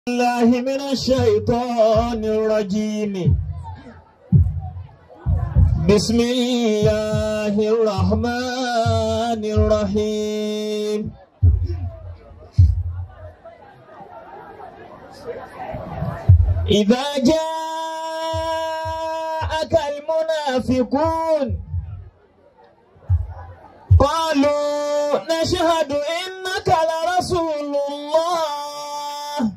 الله من الشيطان الرجيم بسم الله الرحمن الرحيم إذا جاءك المنافقون قالوا نشهد إنك لرسول الله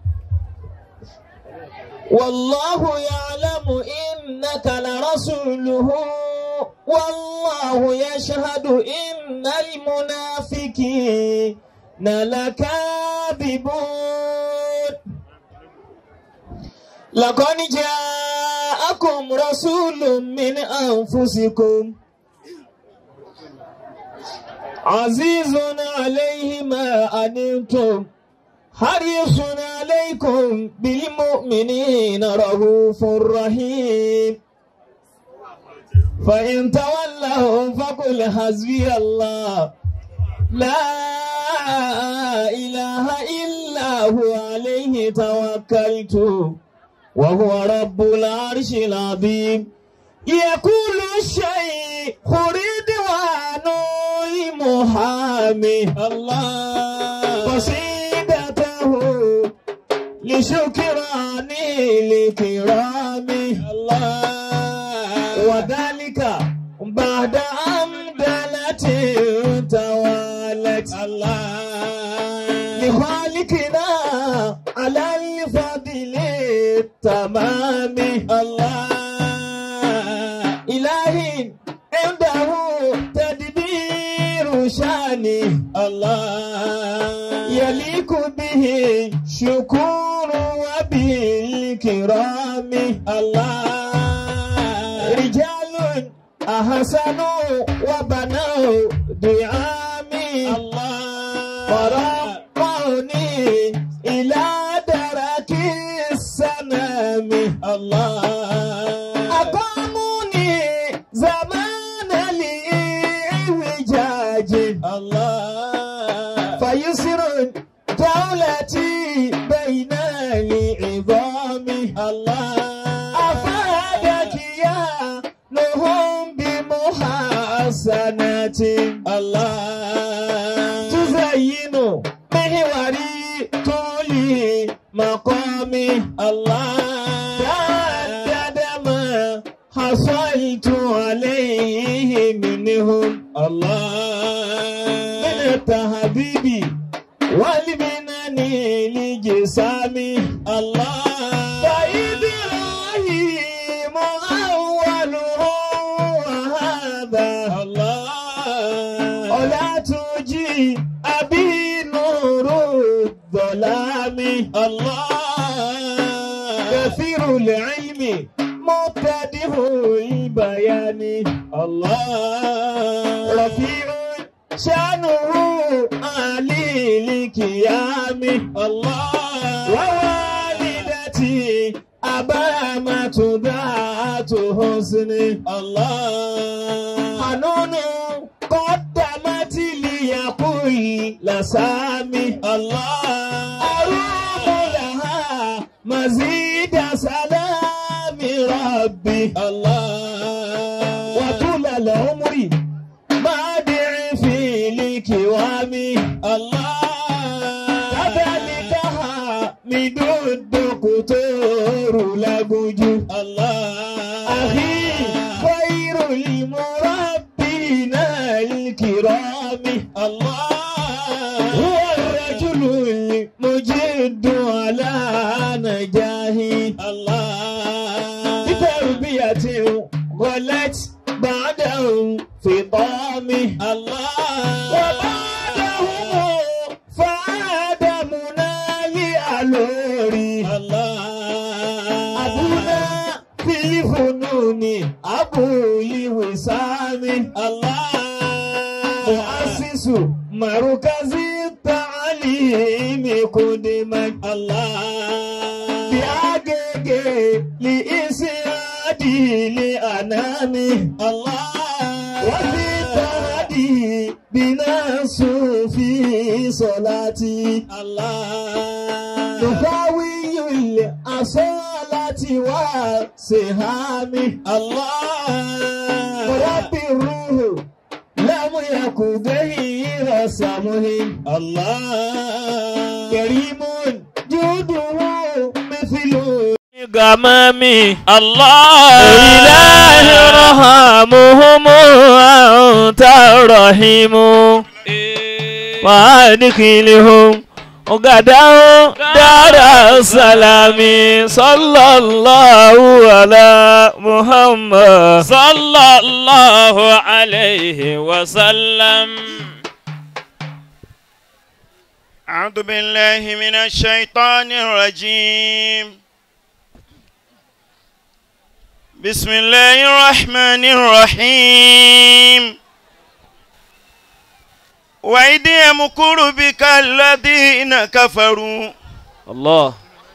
والله يعلم إنك لرسوله والله يشهد إن المنافقين لكاذبون لقد جاءكم رسول من أنفسكم عزيز عليه ما أنتم حريص عليكم بالمؤمنين رؤوف رحيم فإن تولوا فقل حسبي الله لا إله إلا هو عليه توكلت وهو رب العرش العظيم يقول الشيء رضوان محامي الله قصيدته لشكراني لكرامي الله وذلك بعد أمدلة توالت الله لخالقنا على الفضل التمام الله إلهي عنده تدبير شاني الله يليق به شكور وبالكرام الله رجال أحسنوا وبنوا دعامي الله فرقوني إلى درك السنام الله أقاموني زمان الإعوجاج الله فيسر دولتي بين العظام الله أفادك يا نهم بمحسنات الله تزين محوري طولي مقامي الله تعدد ما حصلت عليه منهم الله من التحبيب والمنن لجسامي الله فإبراهيم أوله وهذا الله ولا تجي أبي نور الظلام الله كثير العلم مبتدئ البيان الله رفيع شانه علي الكيام الله ووالدتي أبامة ذات حسن الله حنون قدمت لي كل سامي الله أروم لها مزيد سلام ربي الله وطول العمر مادع في الكوام الله كذلك حامد الدكتور لبجو الله أخي خير المربين الكرام الله هو الرجل المجد على نجاهي الله بتربيته غلت بعده فطامه الله وبعده فعاد منالي ألوري الله أبونا في الفنون أبو الوسام الله مؤسس مركز التعليم قدما الله بأجل لإسعادي لأنامي الله وفي تهدي بناس في صلاتي الله نفاوي سوى سهامي الله ورب الروح لم يكن غير سمه الله كريم جوده مثل غمامي الله إله رحمهم أنت الرحيم وادخلهم غدا دار السلام صلى الله على محمد صلى الله عليه وسلم أعوذ بالله من الشيطان الرجيم بسم الله الرحمن الرحيم وإذ يمكر بك الذين كفروا الله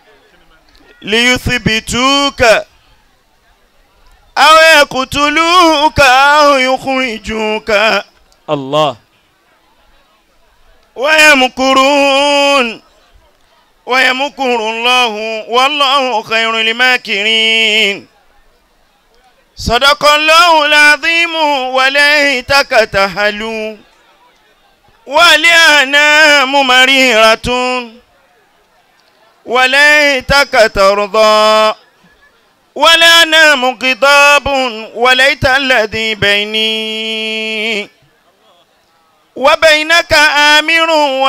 ليثبتوك أو يقتلوك أو يخرجوك الله ويمكرون ويمكر الله والله خير الماكرين صدق الله العظيم وليتك تهلوا ولأنام مريرة وليتك ترضى ولأنام غضاب وليت الذي بيني وبينك آمر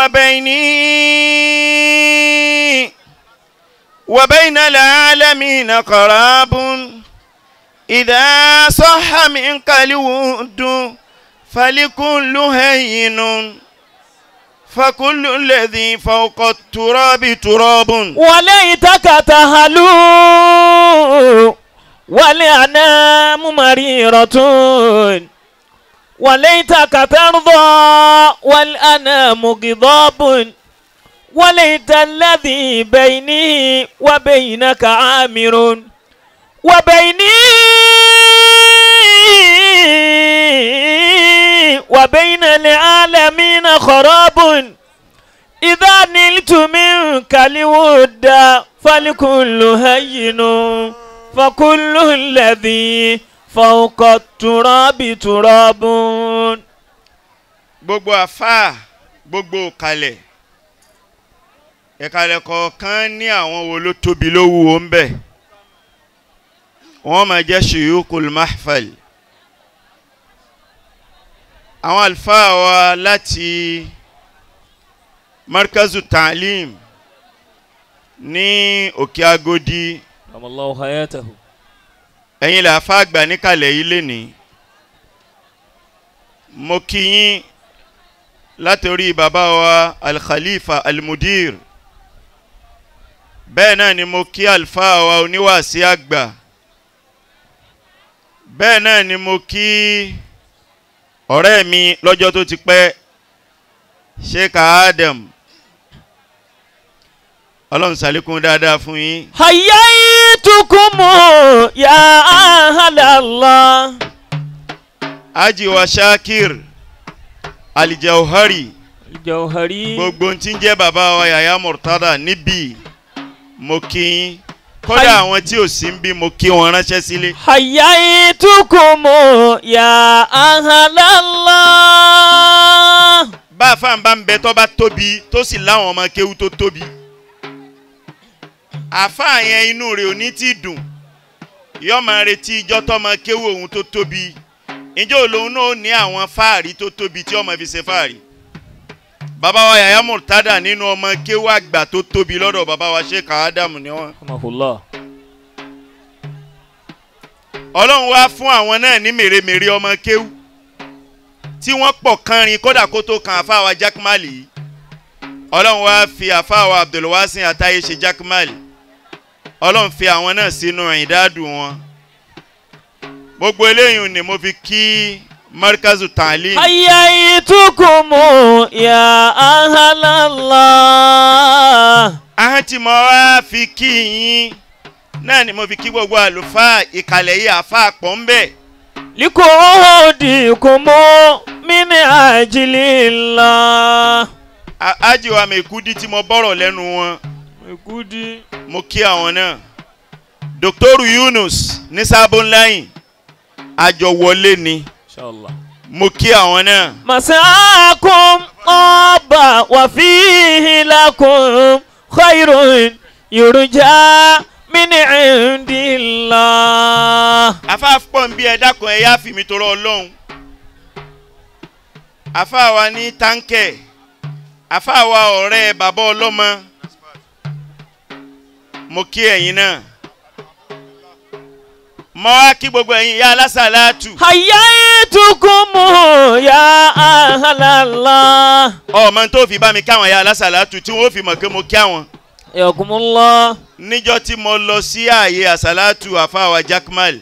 وبيني وبين العالمين قراب إذا صح منك الود فلكل هين فكل الذي فوق التراب تراب وليتك تهلو والأنام مريرة وليتك ترضى والأنام غضاب وليت الذي بيني وبينك عامر وبيني وبين العالمين خراب إذا نلت منك الود فالكل هين فكل الذي فوق التراب تراب gbogbo àfáà gbogbo kalẹ̀ ìkàlẹ̀ kọ̀ọ̀kan ní àwọn wo ló tóbi ló wúwo ń bẹ̀ wọ́n máa jẹ́ shuyukul mahfal àwọn àlùfáà wa láti markazu ta'lim ní òkè agodi الله حياته ẹ̀yin làáfà àgbà níkàlẹ̀ yìí lénìí mo kí yín látòrí bàbá wa alkhalifa almudir bẹ́ẹ̀ náà ni mo kí alfa wa oníwàásí àgbà bẹ́ẹ̀ náà ni mo kí ọ̀rẹ́ mi lọ́jọ́ tó ti pẹ́ sheikh adam ọlọ́run ṣàlékún dáadáa fún yín حييتكم يا أهل الله aji wa shakir alijauhari الجوهري gbogbo tí ń jẹ́ bàbá wa yàyà murtada níbí mo kí yín kódà Hi. àwọn tí ò sí ń bí mo kí wọn ránṣẹ́ sílé حييتكم يا أهل الله bá a fáwọn bá ń bẹ tó bá tóbi tó sì láwọn ọmọ kéwú tó tóbi àfáà yẹn inú rẹ̀ ò ní tí dùn yóò máa retí ijọ́ tọ́mọ kéwú òun tó tóbi ìjọ òun náà ó ní àwọn fáàrí tó tóbi tí ọmọ fi ṣe fáàrí bàbá wa yàyà murtada nínú ọmọ kéwú àgbà tó tóbi lọ́dọ̀ bàbá wa sheikh adam ni wọ́n. رحمه الله ọlọ́run wá fún àwọn náà ní mèremère ọmọ kéwú tí wọ́n pọ̀ kánrin kódà kó tó kan àfáàwà jákèmálì yìí ọlọ́run wá fi àfáàwà abdulwasin àtàyè ṣe jákèmálì ọlọ́run fi àwọn náà sínú ìdádùn wọn gbogbo eléyìí ni mo fi kí markazu talim حييتكم يا أهل الله ahọ́n tí mo wá fi kí yín náà ni mo fi kí gbogbo àlùfáà ìkàlẹ̀ yìí àfáà pọ̀ ń bẹ̀. لكودكم من أجل الله A- ájìwà mẹ́kúdí tí mo bọ̀rọ̀ lẹ́nu wọn Mekudi. mo kí àwọn náà dr yunus ní sábónláyìn àjọ wọlé ni inshallah. mo kí àwọn náà مساكم طاب وفيه لكم خير يرجى من عند الله afáàpọ̀ ń bí ẹ dákun ẹ yá fi mi tọrọ ọlọ́run afáwa ní táǹkẹ̀ afáwa ọ̀rẹ́ bàbá ọlọ́mọ mo kí ẹ̀yin náà mo wá kí gbogbo ẹ̀yin ìyá alásàlátù حييتكم يا أهل الله ọmọ tó fi bá mi káwọn ìyá alásàlátù tí wọ́n fi mọ̀ pé mo kí àwọn حياكم الله níjọ́ tí mo lọ sí ààyè àsàlátù àfáwà jackmal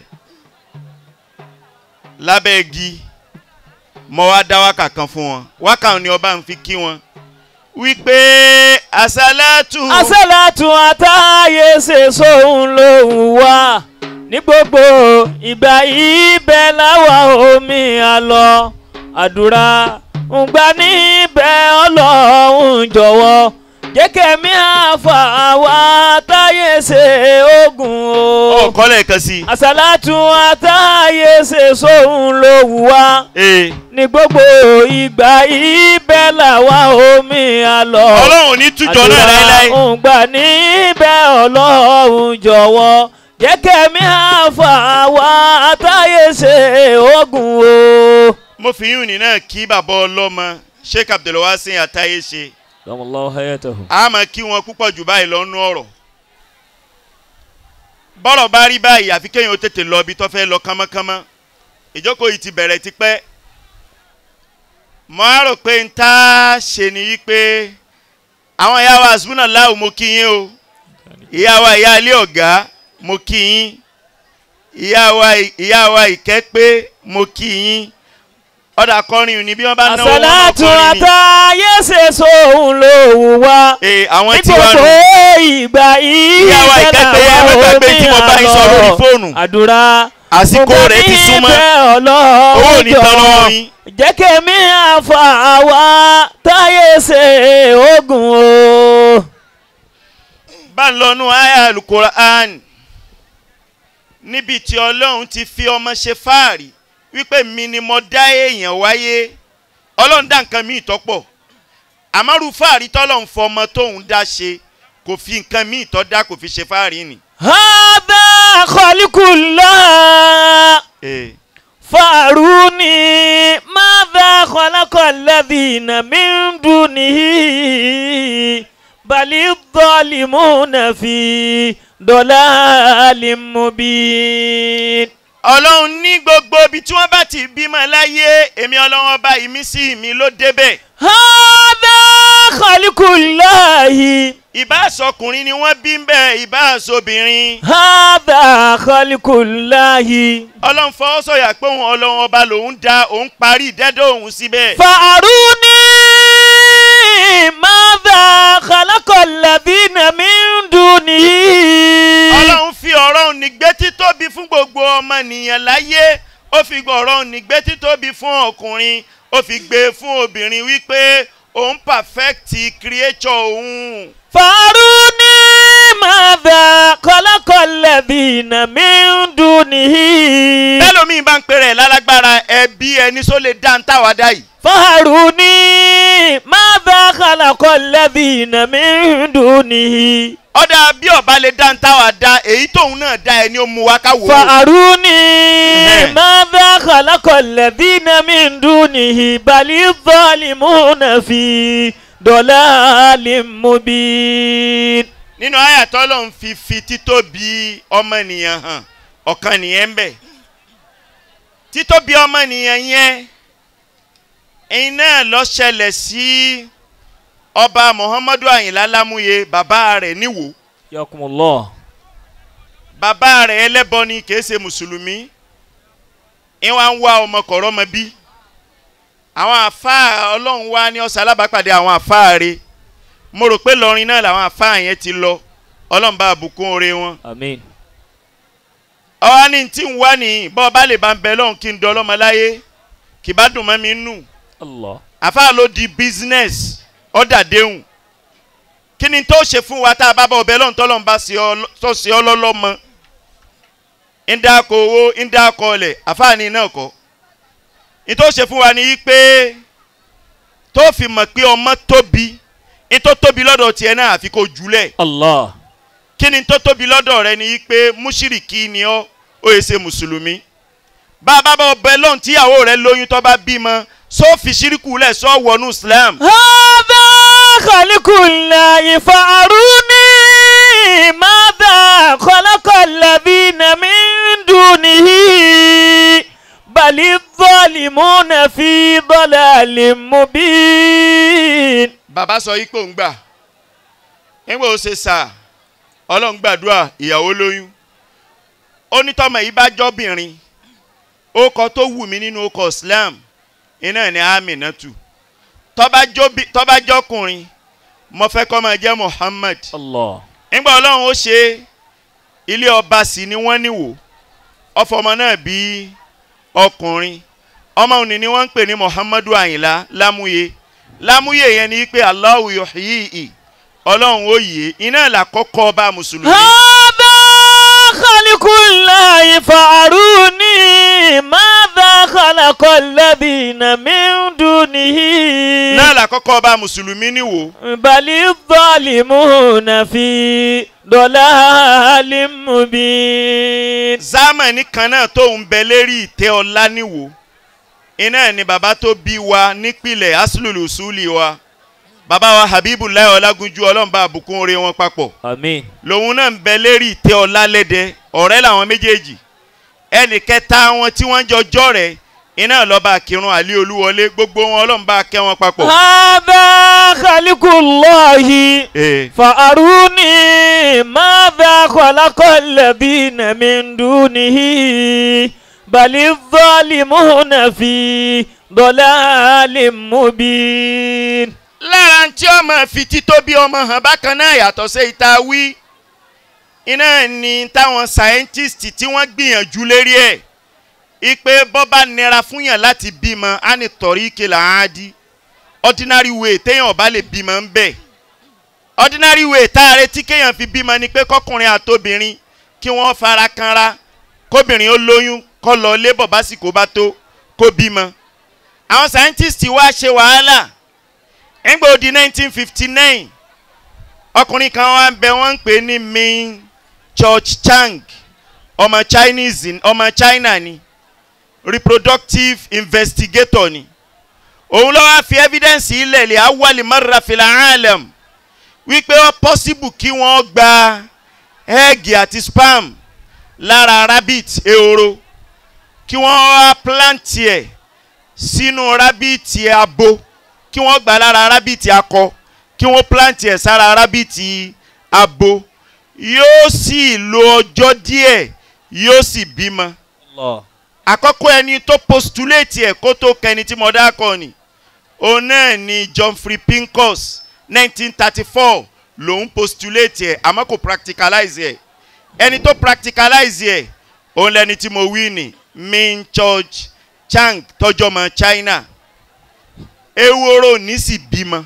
lábẹ́ igi mo wá dá wákà kan fún wọn wákà ni ọba ń fi kí wọn wípé àsàlátù àṣàlátù àtàyè ṣe sóhun lòun wá ní gbogbo ìgbà ibẹ̀ láwa omi àlọ́ àdúrà ń gbà níbẹ̀ ọlọ́run jọ̀wọ́ jẹ́ kẹ́mi àfà wá táyé ṣe ogun o. ọkọ lẹ́ẹ̀kan sí àṣàlátù àtàyè ṣe sóhun lòun wá i. ní gbogbo ìgbà ibẹ̀ làwa omi àlọ́ ọlọ́run ò ní tújọ náà láéláé ń gbà níbẹ̀ ọlọ́run jọ̀wọ́ jẹ́ kẹ́mi àfà wá àtàyè ṣe ogun o. mo fi yún ní náà kí bàbá ọlọ́mọ sheikh abdulwasin àtàyè ṣe Damallahu hayatahu. a máa kí wọn púpọ̀ jù báyìí lọ́nú ọ̀rọ̀ bọ́rọ̀ bá rí báyìí àfi kéèyàn ó tètè lọ ibi tó fẹ́ lọ kánmọ́kánmọ́ ìjókòó yìí ti bẹ̀rẹ̀ tipẹ́ mo á rò pé n tá a ṣe ni wípé àwọn ìyá wa àsùnmùnà láwù mo kí yín o ìyá wa ìyá ilé ọ̀gá mo kí yín ìyá wa ìyá wa ìkẹ́pé mo kí yín ọ̀dà kọrin ni bí wọ́n bá náwó wọn máa àṣàlátù kọrin ni. àtàyè ṣe sóhun lòun wá Ee, àwọn ní tí wàá gbogbo nù. ìgbà Ìyá wa ibẹ̀ ìkẹ́pẹ́ yẹn, làwa ẹ má gbàgbé omi tí mo bá yín sọ lórí àlọ́ fóònù. àdúrà àsìkò rẹ̀ ti súnmọ́ níbẹ̀ owó ò ọlọ́run ní tán lọ́wọ́ jọ̀wọ́ yín. jẹ́ kẹ́mi àfà wá táyé ṣe ogun o. bá ń lọ́nu àyà alukoran níbi tí ọlọ́run ti fi ọmọ ṣe fáàrí wípé mi ni mo dá èèyàn wáyé ọlọ́run dá nǹkan míì tọ́pọ̀ àmọ́rú fáàrí tọ́lọ́run fọmọ tóun dá ṣe kò fi nǹkan míì tọ́ dá kò fi ṣe fáàrí nì. هذا خلق الله Eh, فاروني ماذا خلق الذين من دونه بل الظالمون في ضلال مبين ọlọ́run ní gbogbo ibi tí wọ́n bá ti bímọ láyé èmi ọlọ́run ọba ìmísí mi ló débẹ̀ هذا خلق الله ìbáṣọkùnrin ni wọ́n bí ń bẹ̀ ìbáṣobìnrin هذا خلق الله ọlọ́run fọwọ́ sọ̀yà pé òun ọlọ́run ọba lòun dá òun parí ìdẹ́dọ̀ òun síbẹ̀. فأروني ماذا خلق الذين من دونه ọlọ́run fi ọ̀rọ̀ òun nígbé títóbi fún gbogbo ọmọnìyàn láyé ó fi ọ̀rọ̀ òun nígbé títóbi fún ọkùnrin ó fi gbé e fún obìnrin wípé òun perfect creature òun. فأروني ماذا خلق الذين من دونه bẹ́lómi bá ń pèrè lálágbára ẹbí ẹni só lè dá ń táwa dá yìí. فأروني ماذا خلق الذين من دونه ọ̀dà bí ọba lè dá ń táwa dá èyí tóun náà dá ẹni ó mu wá ká wò ó. فأروني إيه. ماذا خلق الذين من دونه بل الظالمون في ضلال مبين nínú àyàtọ̀ ló ń fi fi títóbi ọmọnìyàn hàn ọ̀kan nìyẹn ń bẹ̀ títóbi ọmọnìyàn yẹn ẹ̀yin náà lọ ṣẹlẹ̀ sí ọba muhammadu ayinla lámúye bàbá rẹ̀ níwò ياكم الله bàbá rẹ̀ ẹlẹ́bọ ni kìí ṣe mùsùlùmí ìwà ń wá ọmọ kọ̀rọ̀ ọmọ bí àwọn àfáà ọlọ́run wá ní ọ̀sán alábàápàdé àwọn àfáà rẹ̀ mo rò pé lọrin náà làwọn àfáà yẹn ti lọ ọlọ́run bá bùkún oore wọn امين ọwọ́ ní tí ń wá ní bọ́ ọba lè bá ń bẹ lọ́hùn kí n dọ́ ọlọ́mọ láyé kì bá dùn mọ́ mi nù الله àfáà ló di business ọ̀dà déhùn kí ni tó ṣe fún wa tá a bá bọ̀ ọbẹ̀ lọ́hùn tọ́lọ́hùn bá ṣe ọ tó ṣe ọ lọ́lọ́mọ ń dáko owó ń dáko ọlẹ̀ àfáàní náà kọ́ ní tó ṣe fún wa ni pé tó fi mọ̀ pé ọmọ tóbi ní tó tóbi lọ́dọ̀ tiẹ̀ náà àfi kó jùlẹ̀ Allah. kí ni tó tóbi lọ́dọ̀ rẹ ni pé múṣírìkì ni ọ́ ó yẹ ṣe mùsùlùmí bá a bá bá ọbẹ̀ lọ́hùn tíyàwó rẹ lóyún tó bá bímọ sọ fi ṣíríkù lẹ̀ sọ wọnú Islam هذا خلق الله فأروني ماذا خلق الذين من دونه بل الظالمون في ضلال مبين bàbá sọ yìí pé òun gbà nígbà ó ṣe sà ọlọ́run gbàdúrà ìyàwó lóyún ó ní tọ́mọ yìí bá jọ́bìnrin ó kọ tó wù mí nínú ọkọ̀ Islam iná ní Aminatu tọ́ba jóbi- tọ́ba jọ́kùnrin mo fẹ́ kọ́ máa jẹ́ Muhammad الله nígbà ọlọ́run ó ṣe ilé ọba sí ni wọ́n níwò ọfọmọ náà bí ọkùnrin ọmọ òní ni wọ́n ń pè ní Muhammadu Àyìnlá Lámúyé Lámúyé yẹn ni pé Allahu yuhyihi ọlọ́run ó yè é iná làkọ́kọ́ ọba mùsùlùmí هذا خلق الله فأروني ماذا خلق الذين من دونه náà làkọ́kọ́ ọba mùsùlùmí níwò بل الظالمون في ضلال مبين zámánì kan náà tó ń bẹ lérí ìtẹ́ ọlá níwò iná ni bàbá tó bí wa nípìnlẹ̀ aslulu suli wa bàbá wa Habibullah Ọlágúnjú ọlọ́mùbá àbùkún oore wọn papọ̀ آمين lòun náà ń bẹ lérí ìtẹ́ ọlá lẹ́dẹ ọ̀rẹ́ làwọn méjèèjì ẹnì kẹta wọn tí wọ́n jọ jọ́ rẹ̀ iná lọ́ba kírun àlí olúwọlé gbogbo wọn ọlọ́mùbá kẹ́ wọn papọ̀. هذا خلق الله Ee. فأروني ماذا خلق الذين من دونه بل الظالمون في ضلال مبين lára tí ọmọ fi títóbi ọmọ hàn bákan náà yàtọ̀ sí ìta wí iná ni táwọn scientist tí wọ́n gbìyànjú lérí ẹ̀ ipe bọ́bá nira fún yàn láti bímọ á ní tọ̀rí ìkẹlẹ̀ àádí ordinary way téèyàn ọba lè bímọ ń bẹ̀ ordinary way tá a retí kéèyàn fi bímọ ni pé kọkùnrin àtobìnrin kí wọ́n fara kanra kóbìnrin ó lóyún kó lọ lébọ̀ básìkò bá tó kó bímọ àwọn scientist wá ṣe wàhálà nígbà ó di 1959 ọkùnrin kan wá ń bẹ wọ́n ń pè ní Min George Chang ọmọ Chinese ni- ọmọ China ni reproductive investigator ni òun ló wá fi evidence ilẹ̀ lè awali marra fil alam wípé ó possible kí wọ́n gba egg àti sperm lára rabbit ehoro kí wọ́n wá plant ẹ̀ sínú rabbit abo kí wọ́n gbà lára rábìtì akọ kí wọ́n plant ẹ̀ sára rábìtì abo yóò sì lo ọjọ́ díẹ̀ yóò sì bímọ. الله àkọ́kọ́ ẹni tó postulate ẹ̀ kó tó kẹni tí mo dákọ̀ ni òun náà ni Geoffrey Pincus 1934 lòun postulate ẹ̀ àmọ́ kò practicalize ẹ̀ ẹni tó practicalize ẹ̀ òun lẹni tí mo wí ni Min George Chang tọjọ́mọ China ewúro ní sì bímọ.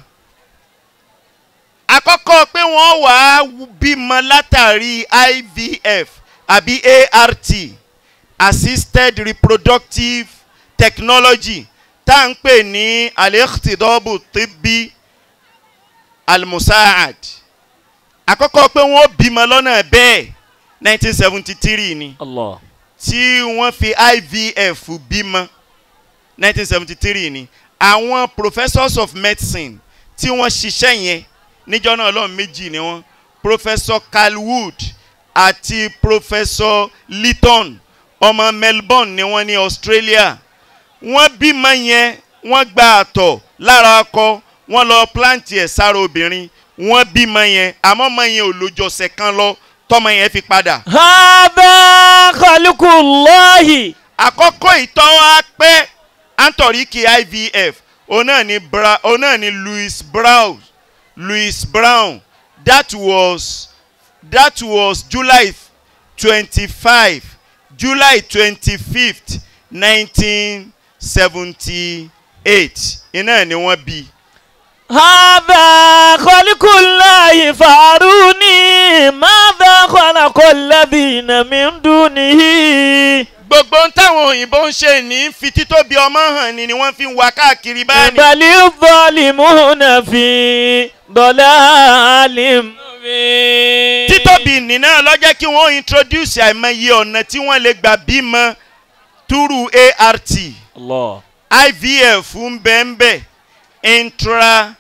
àkọ́kọ́ pé wọ́n wàá bímọ látàrí IVF àbí ART assisted reproductive technology tá à ń pè ní al-ikhtidobu tibbi al-musaad. àkọ́kọ́ pé wọ́n bímọ lọ́nà bẹ́ẹ̀ 1973 ni الله tí wọ́n fi IVF bímọ 1973 ni àwọn professors of medicine tí wọ́n ṣiṣẹ́ yẹn níjọ́ náà lọ́n méjì ni wọ́n professor Carl Wood àti professor Litton ọmọ Melbourne ni wọ́n ní Australia wọ́n bímọ yẹn wọ́n gba àtọ̀ lára ọkọ wọ́n lọ plant ẹ̀ sára obìnrin wọ́n bímọ yẹn àmọ́ ọmọ yẹn ò lójọsẹ̀ kan lọ tọmọ yẹn fi padà هذا خلق الله àkọ́kọ́ ìtọ́ wa pé antoriki ivf òun náà ni bra òun náà ni louis brown louis brown that was that was july twenty-five july twenty-fifth nineteen seventy-eight iná ni wọ́n bí هذا خلق الله فاروني ماذا خلق الذين من دونه gbogbo ń táwọn òyìnbó ń ṣe ní fi títóbi ọmọ hàn ni ni wọ́n fi ń wá káàkiri báyìí. بل الظالمون في ضلال مبين títóbi nínú lọ́jọ́ kí wọ́n introduce àìmọye ọ̀nà tí wọ́n lè gbà bímọ túrú art الله ivf ń bẹ ń bẹ intra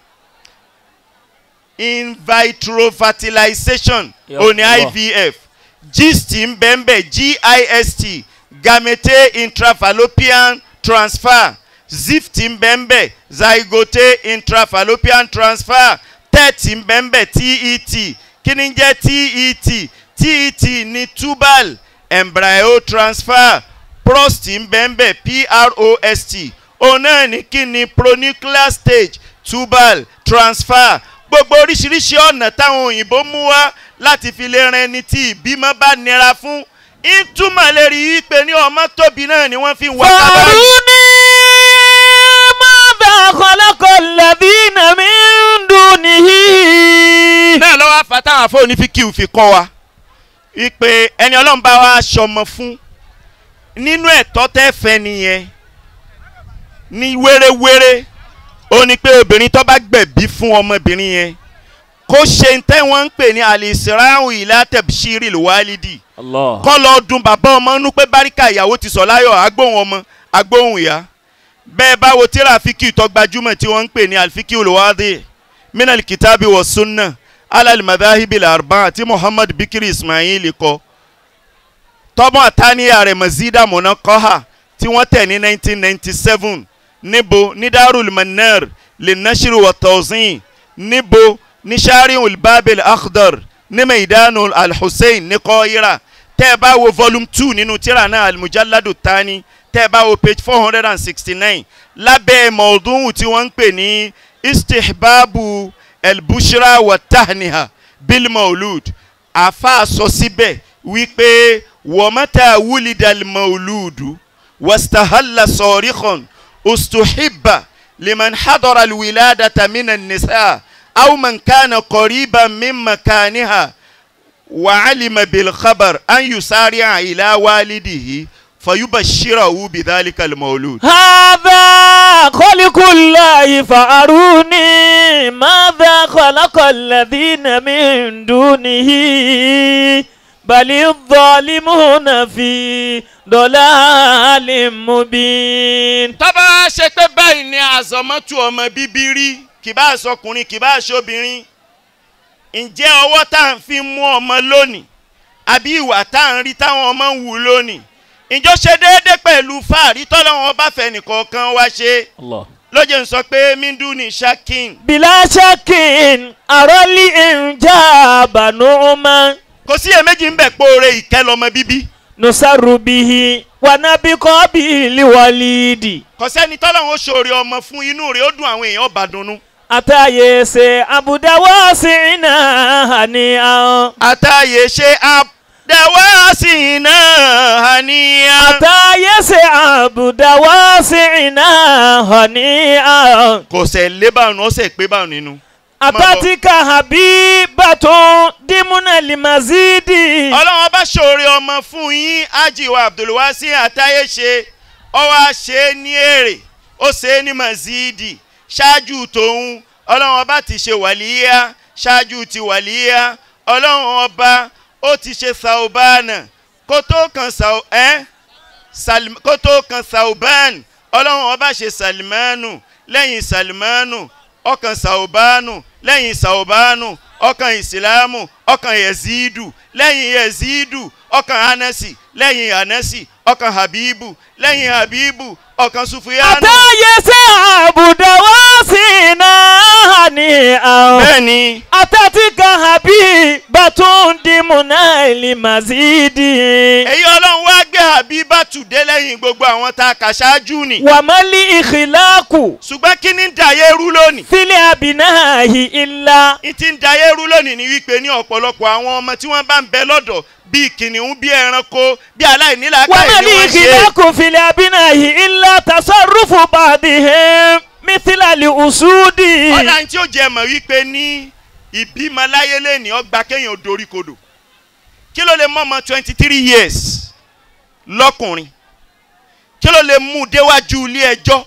in vitro fertilization Ya òní Allah. ivf gist ń bẹ ń bẹ gist gamete intrafallopian transfer zift ń bẹ ń bẹ zygote intrafallopian transfer tet ń bẹ ń bẹ tet kí ni ń jẹ́ tet tet ní tubal embryo transfer prost ń bẹ ń bẹ prost òun náà ní kí ni pronuclear stage tubal transfer gbogbo oríṣiríṣi ọ̀nà táwọn òyìnbó mú wá láti fi lè ran ẹni tí ìbímọ bá nira fún ìtumọ̀ lè rí i pé ní ọmọ tóbi náà ni wọ́n fi ń wá kábàárì. فاروني ماذا خلق الذين من دونه náà lọ́wọ́ afa táwọn afọ́ni fi kíw fi kọ́ wa ipe ẹni ọlọ́run bá wa ṣọmọ fún nínú ẹ̀tọ́ tẹ́ fẹ́ nìyẹn ní wéréwéré ó ní pé obìnrin tó bá gbẹ̀bí fún ọmọbìnrin yẹn kó ṣe ń tẹ́ wọ́n ń pè ní alisirahu ilá tẹ̀bíṣírì lùwálídì الله kọ́ lọ dun bàbá ọmọ nú pé báríkà ìyàwó ti sọ láyọ̀ agbóhùn ọmọ agbóhùn ìyá bẹ́ẹ̀ báwo tíra fíkì tó gbajúmọ̀ tí wọ́n ń pè ní alfiki olùwádìí minal kitabi wa sunna alal madhahibi larba tí muhammad bikiri ismail kọ tọ́mọ àtàníyà rẹ̀ mazida munaqaha tí wọ́n tẹ̀ ní 1997 níbo ní darul manar lè nashiru wa tawzin níbo ní shari'ul babil akhdar ní maidanu alhussein ní kọ́ira tẹ́ ẹ bá wo volume two nínú tíra náà almujalladu tani tẹ́ ẹ bá wo page four hundred and sixty nine lábẹ́ mọ̀ọ́dúnwù tí wọ́n ń pè ní istihbabu elbushra wa tahniha bil maulud àfa sọ síbẹ̀ wípé wọ́mọ́tà wúlidàl mauludu wastahalla sọ̀ríkàn ustuhibba liman hadara alwiladata minan nisa aw man kana qariban min makaniha وعلم بالخبر أن يسارع إلى والده فيبشره بذلك المولود هذا خلق الله فأروني ماذا خلق الذين من دونه بل الظالمون في ضلال مبين tọ́ba ṣe pé báyìí ni àzọmọ́tò ọmọ bíbí rí kì bá aṣọkùnrin kì bá aṣọbìnrin ǹjẹ́ ọwọ́ tá à ń fi mú ọmọ lónìí àbí ìwà tá à ń rí táwọn ọmọ ń wù lónìí ǹjọ́ ṣe déédéé pẹ̀lú fáàrí tọ́lọ́wọ́n bá fẹ́ nìkọ̀ọ̀kan wá ṣe الله lóye ń sọ pé minduni shakin بلا شك أرى الإنجاب نعما kò sí iyèméjì ń bẹ̀ pòore ìkẹ́ lọ́mọ bíbí نسر به ونبقى به لوليدي kò sẹ́ni tọ́lọ́wọ́n ṣòro ọmọ fún inú rẹ̀ ó dùn àwọn èèyàn ọba dunnú. أتى عبد واسعنا هنيئا àtàyè ṣe àdáwà sí iná àníyàn. أتى عبد واسعنا هنيئا kò sẹ̀ lé báwọn ó sẹ̀ pé báwọn nínú. أتتك حبيبة ضمن المزيد ọlọ́wọ́n bá ṣòro ọmọ fún yín ajiwa abdulwasi àtàyè ṣe ọwọ́ ṣe é ní èrè ó ṣe é ní mazidi ṣáájú tòun ọlọ́wọ́n bá ti ṣe wàlíyá ṣáájú ti wàlíyá ọlọ́wọ́n ọba ó ti ṣe saubana kó tó kan sau ẹ́ Salim- kó tó kan sauban ọlọ́wọ́n ọba ṣe salimanu lẹ́yìn salimanu ọkàn saubanu lẹ́yìn saubanu ọkàn ìsìlámù ọkàn yezidu lẹ́yìn yezidu ọkàn anasi lẹ́yìn anasi ọkàn habibu lẹ́yìn habibu ọkàn sufiyanu. أتى عبد واسعنا هنيئا bẹ́ẹ̀ni أتتك حبيبة ضمن المزيد èyí ọlọ́run wá gbé habibatu dé lẹ́yìn gbogbo àwọn tá a kà ṣáájú ni. وما الإخلاق ṣùgbọ́n kí ni ń dayé rú lónìí. في الأبناء إلا n ti ń dayé rú lónìí ni wípé ní ọ̀pọ̀lọpọ̀ àwọn ọmọ tí wọ́n bá ń bẹ lọ́dọ̀ bíi kìnìún bíi ẹranko bíi aláìnílàákàyè وما ni wọ́n ṣe. الإخلاق في الأبناء إلا تصرف بعضهم مثل الأسود ọ̀dà tí ó jẹ́ mọ̀ wípé ní ìbímọ láyé lẹ́ni ọgbà kéèyàn dorí kodò kí ló lè mọ ọmọ twenty three years lọ́kùnrin kí ló lè mú un déwájú ilé ẹjọ́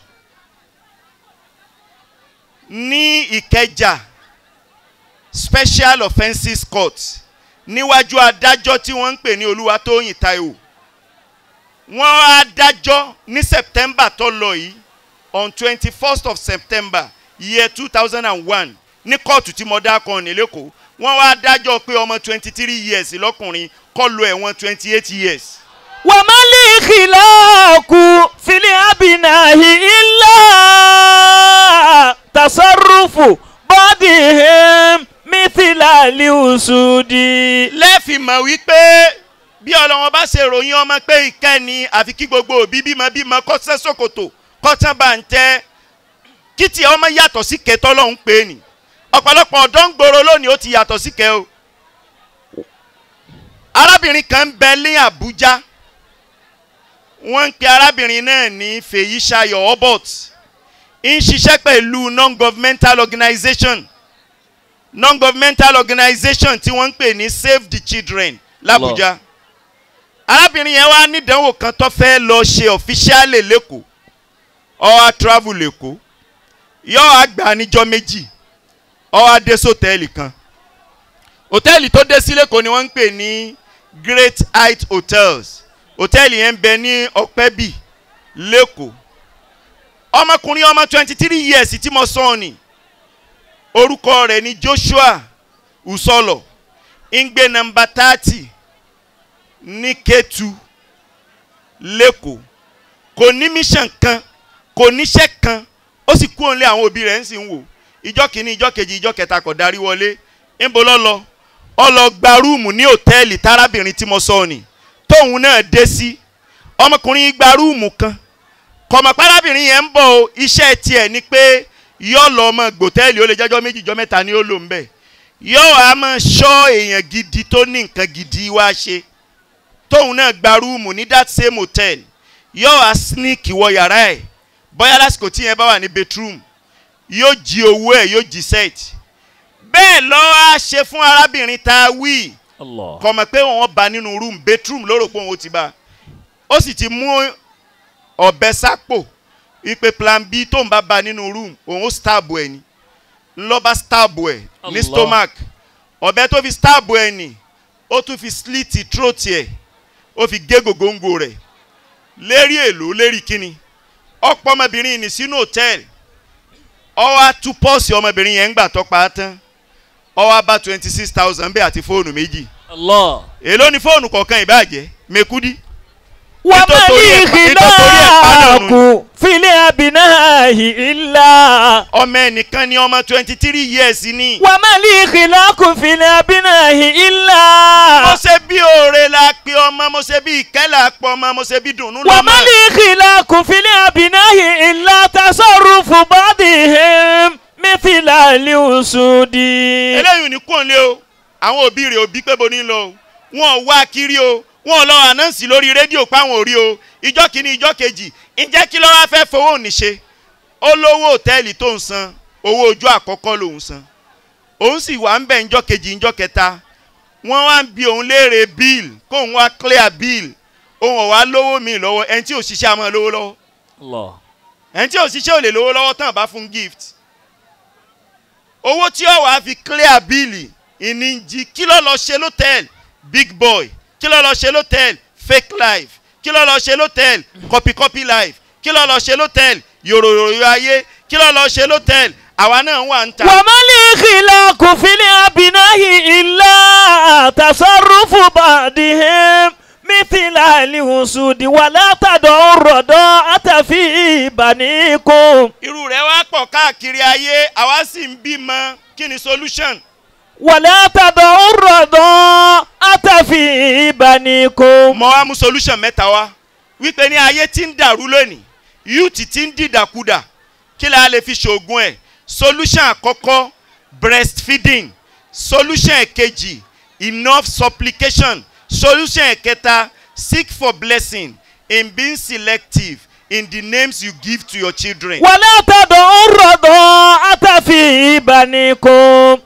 ní ìkẹjà special offences court níwájú adájọ́ tí wọ́n ń pè ní olúwatóyìn taiwo wọ́n á dájọ́ ní september tó lọ yìí on twenty first of september year two thousand and one ní kóòtù tí mo dá kan ní lẹ́kọ̀ọ́ wọ́n wá dájọ́ pé ọmọ twenty three years lọ́kùnrin kọ́ lo ẹ̀wọ̀n twenty eight years. وما الخلاق في الأبناء إلا تصرف بعضهم مثل الأسود lẹ́ẹ̀fì mọ̀ wípé bí ọlọ́wọ́n bá ṣe ròyìn ọmọ pé ìkẹ́ni àfi kí gbogbo òbí bímọ bímọ kọ́ sẹ́ sòkòtò kọ́ tán bá ń tẹ́ kí tí ọmọ yàtọ̀ sí kẹtọ́ lọ́hún pé ni ọ̀pọ̀lọpọ̀ ọ̀dọ́ ń gbòòrò lónìí ó ti yàtọ̀ sí kẹ o arábìnrin kan ń bẹ ní àbújá wọ́n ń pe arábìnrin náà ní fèyíṣayọ̀ obot ń ṣiṣẹ́ pẹ̀lú non-governmental organization non-governmental organization tí wọ́n ń pè ní save the children làbújá arábìnrin yẹn wá nídánwò kan tó fẹ́ lọ ṣe ọ̀fíṣálì lẹ́kọ̀ọ́ ó wá travel lẹ́kọ̀ọ́ yóò wá gbà níjọ́ méjì ó wá dé sọ́tẹ́ẹ̀lì kan hòtẹ́ẹ̀lì tó dé sí lẹ́kọ̀ọ́ ni wọ́n ń pè ní great height hotels hòtẹ́ẹ̀lì yẹn ń bẹ ní ọ̀pẹ́bì lẹ́kọ̀ọ́ ọmọkùnrin ọmọ twenty three years tí mo sọ ọ́ ni orúkọ rẹ̀ ni joshua usolo ń gbé nọmba thirty ní ketu lẹ́kọ̀ọ́ kò ní mission kan kò níṣẹ́ kan ó sì kú òun lé àwọn òbí rẹ̀ ń sì ń wò ìjọ kìíní ìjọ kejì ìjọ kẹta kò darí wọlé ńbo lọ́lọ́ ọ lọ gba rúùmù ní hòtẹ́ẹ̀lì tárábìnrin tí mo sọ ni tóun náà dé sí ọmọkùnrin gba rúùmù kan kọ̀mọ̀ párábìnrin yẹn ń bọ̀ o iṣẹ́ tiẹ̀ ni pé yọ lọ ọmọ gbòtẹ́ẹ̀lì ó lè jẹ́jọ́ méjì jọ mẹ́ta ni ó lò ń bẹ̀ yọ wàá máa ṣọ́ èèyàn gidi tó ní nǹkan gidi wá ṣe tóun náà gba rúùmù ní that same hotel yọ wàá sneak wọ yàrá ẹ̀ bóyá lásìkò tí yẹn bá wà ní bedroom yóò jí owó ẹ̀ yóò jí set bẹ́ẹ̀ lọ́ á ṣe fún arábìnrin tá a wí Allah. kọ̀mọ̀ pé wọ́n bá nínú room bedroom lóró pé òun ó ti bá ó sì ti mú ọ̀bẹ sápò wípé plan b tó ń bá ba nínú room òun ó stab ẹ̀ ni ńlọ́ba stab ẹ̀ ní Allah. stomach ọ̀bẹ tó fi stab ẹ̀ ni ó tún fi slit throat ẹ̀ ó fi gé gògóńgò rẹ̀ lérí èlò lérí kíni ọ̀pọ̀ ọmọbìnrin ní sínú hòtẹ́ẹ̀lì ọwọ́ á tú pọ́ọ̀sì ọmọbìnrin yẹn ń gbà tọ́pa á tán ọwọ́ á bá twenty six thousand bẹ́ẹ̀ àti fóònù méjì Allah. èló ni fóònù kọ̀ọ̀kan ìbàjẹ́ mekudi وما nítorí ẹ̀ pa- nítorí ẹ̀ pa الخلاق dànù. في الأبناء إلا ọmọ ẹnìkan ni ọmọ twenty three years ni. وما الخلاق في الأبناء mo إلا ṣe bí oore la pe ọmọ mo ṣe bí ìkẹ́ la pọ̀ ọmọ mo ṣe bí dùnú lọ́mọ. وما الخلاق في الأبناء إلا تصرف بعضهم مثل الأسود eléyìí ní kún lé o àwọn òbí rẹ̀ òbí pé bo ní lọ o wọn ò wá kiri o wọn ò lọ ànáǹsì lórí rédíò páwọn ò rí o ìjọ kìíní ìjọ kejì ǹjẹ́ kí ló wá fẹ́ fowó òní ṣe ó lówó òtẹ́ẹ̀lì tó ń san owó ojú àkọ́kọ́ lòún san òun sì wà ń bẹ̀ ńjọ́ kejì ńjọ́ kẹta wọ́n wá ń bi òun léèrè bíìl kóun wá clear bíìl òun ò wá lówó mi lọ́wọ́ ẹni tí ò ṣiṣẹ́ àmọ́ lówó lọ́wọ́ Allah. ẹni tí ò ṣiṣẹ́ ò lè lówó lọ́wọ́ tán bá fún gift owó tí ó wàá fi clear bíìlì ìníjì kí ló lọ ṣe lọ́tẹ̀l big boy kí ló lọ ṣe lọ́tẹ̀l fake life kí ló lọ ṣe lọ́tẹ̀l copy copy life kí ló lọ ṣe lọ́tẹ̀l yòròyòrò ayé kí ló lọ ṣe lọ́tẹ̀l àwa náà wà ń ta. وما الخلاق في الأبناء إلا تصرف بعضهم مثل الأسود ولا تدعوا الرضاعة في بنيكم irú rẹ̀ wá pọ̀ káàkiri ayé àwa sì ń bímọ kí ni solution. ولا تدعوا الرضاعة في بنيكم mo wá mú solution mẹ́ta wá wípé ní ayé tí ń dàrú lónìí youth tí ń dìdàkudà kí la lè fi ṣoògùn ẹ̀ solution àkọ́kọ́ breastfeeding solution ẹ̀kejì enough supplication solution ẹ̀kẹta seek for blessing in being selective in the names you give to your children. ولا تدعوا الرضاعة في بنيكم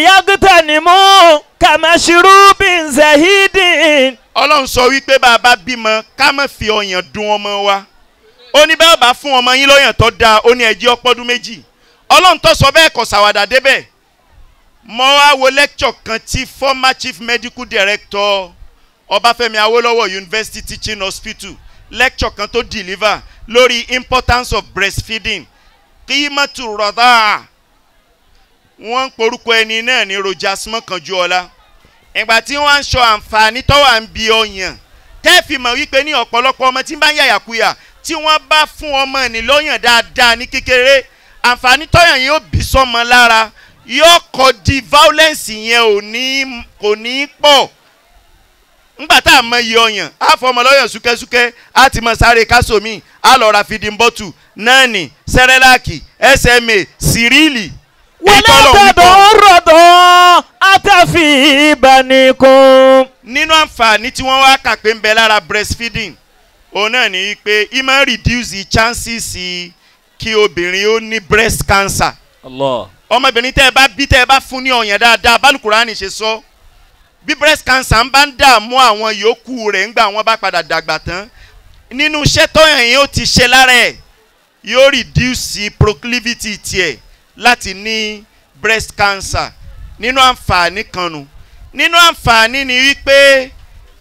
ليغتنموا كمشروب زهيد ọlọ́run sọ wípé bá a bá bímọ ká má fi ọyàn dun ọmọ wa ó ní bẹ́ẹ̀ bá fún ọmọ yín lọ́yàn tó dáa ó ní ẹjẹ́ ọpọ́dún méjì ọlọ́run tó sọ bẹ́ẹ̀ kọ̀ sàwádà débẹ̀ mo wá wo lecture kan tí former chief medical director ọbáfẹ́mi awólọ́wọ̀ university teaching hospital lecture kan tó deliver lórí importance of breastfeeding kíímọ́tù rọ̀dá wọ́n ń porúkọ ẹni náà ní rojas mọ́kànjúọlá ìgbà tí wọ́n ń sọ àǹfààní tó wà ń bi ọyàn tẹ́ẹ̀fì mọ̀ wípé ní ọ̀pọ̀lọpọ̀ ọmọ tí ń bá ń yàyàkuyà tí wọ́n bá fún ọmọ ní lọ́yàn dáadáa ní kékeré àǹfààní tọ́yàn yóò bí sọ́mọ lára yóò kọ́ di violence yẹn ò ní kò ní pọ̀ ńgbà tá a mọ iye ọyàn á fọmọ lọ́yàn súkẹ́súkẹ́ á ti mọ sáré kásomi á lọ ra fìdí bọ́tù nání sẹ́rẹ́láàkì sma síríìlì ولا تدعوا الرضاعة في بنيكم nínú àǹfààní tí wọ́n wá kà pé ń bẹ lára breastfeeding òun náà ní pé e máa ń reduce the chances kí obìnrin ó ní breast cancer الله ọmọbìnrin tẹ́ ẹ bá bí tẹ́ ẹ bá fún ní ọ̀yàn dáadáa bálùkùránì ṣe sọ bí breast cancer ń bá ń dààmú àwọn yòókù rẹ̀ ńgbà wọ́n bá padà dàgbà tán nínú iṣẹ́ tọ́yàn yẹn ó ti ṣe lára ẹ̀ yóò reduce proclivity tiẹ̀ láti ní breast cancer nínú àǹfààní kan nu nínú àǹfààní ni wípé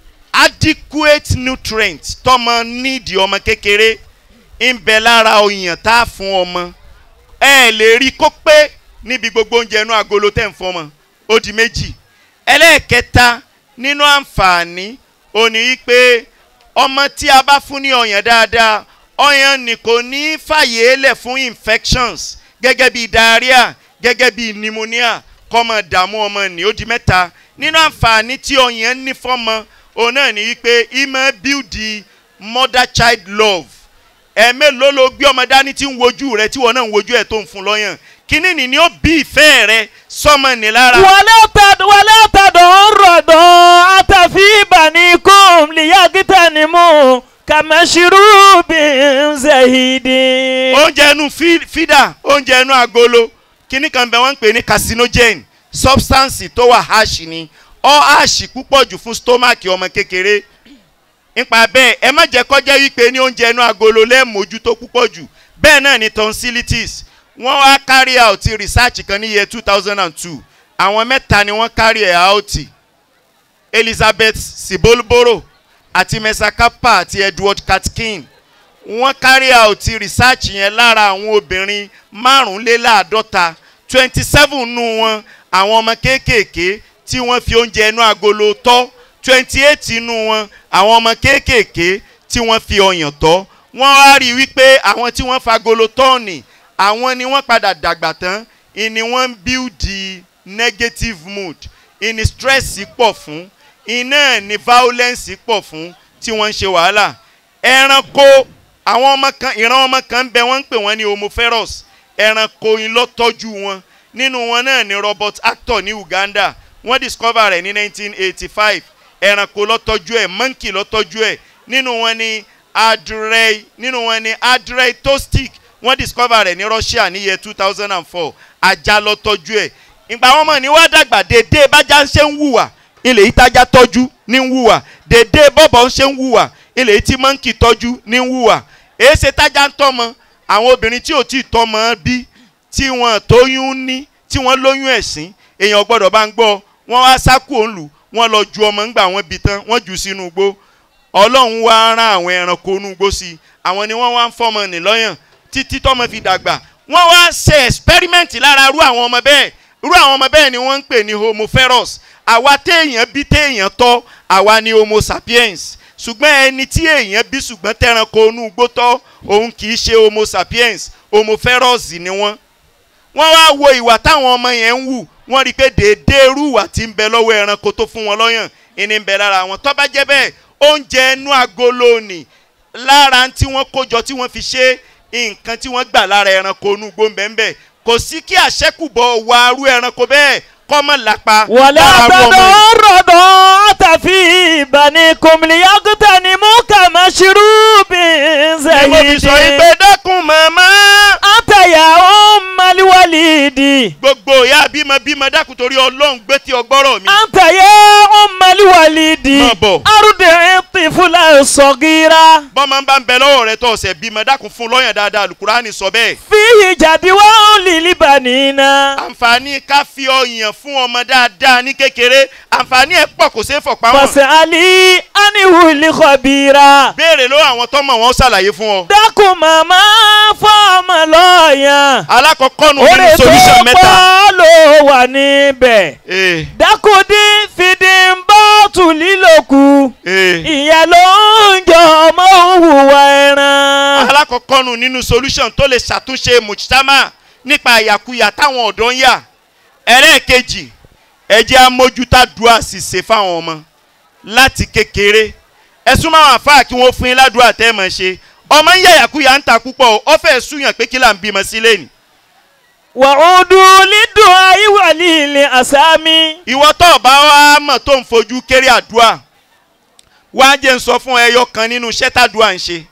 adequate nutrient tọmọ nídìí ọmọ kékeré ń bẹ lára ọyàn tá a fún ọmọ ẹ lè rí kó pé níbi gbogbo oúnjẹ inú agolo tẹ̀ ń fọmọ ó di méjì ẹlẹ́ẹ̀kẹta nínú àǹfààní ó ní wípé ọmọ tí a bá fún ní ọyàn dáadáa ọyàn ni kò ní fàyè lẹ̀ fún infections gẹ́gẹ́ bí diarrhea gẹ́gẹ́ bí pneumonia kọ́mọ dààmú ọmọ ní ó di mẹ́ta nínú àǹfààní tí ọyàn ní fọ́mọ òun náà ní wípé ìmọ̀ build the mother child love ẹ̀ẹ́mélòó ló gbé ọmọ dání tí ń wojú rẹ tí wọn náà ń wojú ẹ̀ tó ń fún lọ́yàn kíní ni ni ó bí ìfẹ́ rẹ sọmọ ní lára. ولا تد ولا تدعوا الرضاعة في بنيكم ليغتنموا كمشروب زهيد oúnjẹ inú fí- fídà oúnjẹ inú agolo kíní kan bẹ wọ́n ń pè ní carcinogen substance tó wà ash ni ọ ash púpọ̀ jù fún stomach ọmọ kékeré nípa bẹ́ẹ̀ ẹ má jẹ́ kọjá wípé ní oúnjẹ inú agolo lẹ́ẹ̀mójútó púpọ̀ jù bẹ́ẹ̀ náà ni tonsillitis wọ́n wá carry out research kan ní year two thousand and two àwọn mẹ́ta ni wọ́n carry out elizabeth sibolboro àti mesakapa àti edward katkin wọ́n carry out research yẹn lára àwọn obìnrin márùnléláàádọ́ta twenty seven nù wọn àwọn ọmọ kéékèèké tí wọ́n fi oúnjẹ inú agolo tọ́ twenty eight nù wọn àwọn ọmọ kéékèèké tí wọ́n fi ọyàn tọ́ wọ́n wá rí i wípé àwọn tí wọ́n fagolo tọ́ọ̀nì àwọn ni wọ́n padà dàgbà tán ìní wọ́n ń build the negative mood ìní stress pọ̀ fún iná ní violence pọ̀ fún tí wọ́n ń ṣe wàhálà ẹranko àwọn ọmọ kan ìran ọmọ kan ń bẹ wọ́n ń pè wọ́n ní homoferous ẹranko yín ló tọ́jú wọn nínú wọn náà ni robert actor ní uganda wọ́n discover rẹ̀ ní 1985 ẹranko ló tọ́jú ẹ̀ monkey ló tọ́jú ẹ̀ nínú wọn ni adrei nínú wọn ni adrei tostic wọ́n discover rẹ̀ ní russia ní year 2004 ajá ló tọ́jú ẹ̀ ìgbà wọn mọ̀ ní wá dàgbà dédé bájá ń ṣe ń wùwà ilẹ̀ yìí tájá tọ́jú ní ń wùwà dédé bọ́bọ̀ ń ṣe ń wùwà ilẹ̀ yìí tí mọ́ǹkì tọ́jú ní ń wùwà èé ṣe tájá ń tọ́mọ àwọn obìnrin tí ò tí ì tọ́mọ bí tí wọ́n tóyún ní tí wọ́n lóyún ẹ̀sìn èèyàn gbọ́dọ̀ bá ń gbọ́ wọ́n wá sákò òǹlù wọ́n lọ ju ọmọ ńgbà wọn bí tán wọ́n jù ú sínú igbó ọlọ́run wá rán àwọn ẹranko inú igbó sí i àwọn ni wọ́n wá ń fọmọ nìlọ́yàn títí tọ́mọ fi dàgbà wọ́n wá ṣe experiment lára irú àwọn ọmọ bẹ́ẹ̀ irú àwọn ọmọ bẹ́ẹ̀ ni wọ́n ń pè ní homoferous àwa téèyàn bí téèyàn tọ́ àwa ni homo sapiens ṣùgbọ́n ẹni tí èèyàn bí ṣùgbọ́n tẹranko inú igbó tọ́ òun kì í ṣe homo sapiens homoferous ni wọ́n wọ́n wá wo ìwà táwọn ọmọ yẹn ń wù wọ́n rí i pé déédéé irú ìwà tí ń bẹ lọ́wọ́ ẹranko tó fún wọn lọ́yàn ìní ń bẹ lára wọn tó bá jẹ́ bẹ́ẹ̀ oúnjẹ inú agolo nì lára tí wọ́n kójọ tí wọ́n fi ṣe nǹkan tí wọ́n gbà lára ẹranko inú igbó ńbẹ́ńbẹ́ kò sí kí àṣẹ́kùbọ̀ wà arú ẹranko bẹ́ẹ̀ kọ́mọ lápá ولا lára arú ọmọ yìí. تدعوا الرضاعة في بنيكم ليغتنموا كمشروب ni mo fi fi sọ yín pé dákun màmá Àtàyà ọmọlì wàlídì. gbogbo ìyá bímọ bímọ dákun torí ọlọ́run gbé tí ọgbọ́rọ̀ mi. Àtàyà ọmọlì wàlídì. Má bọ̀. Arúdẹ̀ tìfúlà sọ̀gìrà. bọ́mọ bá ń bẹ lọ́wọ́ rẹ tó ọ̀sẹ̀ bímọ dákun fún lọ́yàn dáadáa alukurani sọ bẹ́ẹ̀. Fíhì jàdí wá lílì bànínà. àǹfààní ká fi ọyàn fún ọmọ dáadáa ní kékeré àǹfààní ẹ̀ pọ̀ kò ṣeé fọ̀pá wọn. Fọ̀sẹ̀ àlì áníhù lìkọ̀bìrà. béèrè lọ́wọ́ àwọn tọ́mọ̀ wọn ṣàlàyé fún ọ. Dákun màmá fọ́ọ̀mù lọ́ọ̀yàn. alákọ̀ọ́kọ́ nu nínú Oore solution tó mẹ́ta. pọ̀ ló wà níbẹ̀. ee Dákúndí fìdí ń bọ́ tù lílòkù. ee Ìyẹn ló ń jọ ọmọ òwúwa ẹran. alákọ̀ọ́kọ́ nu nínú solution tó lè ṣàtúnṣe mujtama nípa àyàkuyà táwọn ọ̀dọ́ ń yà. ẹlẹ́ẹ̀kejì ẹ jẹ́ amójútà dùà ṣìṣe fáwọn ọmọ láti kékeré ẹ súnmọ́ àwọn àfáà kí wọ́n fún yín ládùúgbò tẹ́ ẹ mọ̀ ṣe ọmọ ń yàyàkuyà ń ta púpọ̀ o, ó fẹ́ súyàn pé kí là ń bímọ sílé ni. Wàhùndù lídùn ayíwàlì ilẹ̀ àsámi. ìwọ tó o bá wá mọ̀ tó ń fojú kéré àdúrà wá jẹ́ ń sọ fún ẹyọ kan nínú iṣẹ́ tàdúrà ń ṣe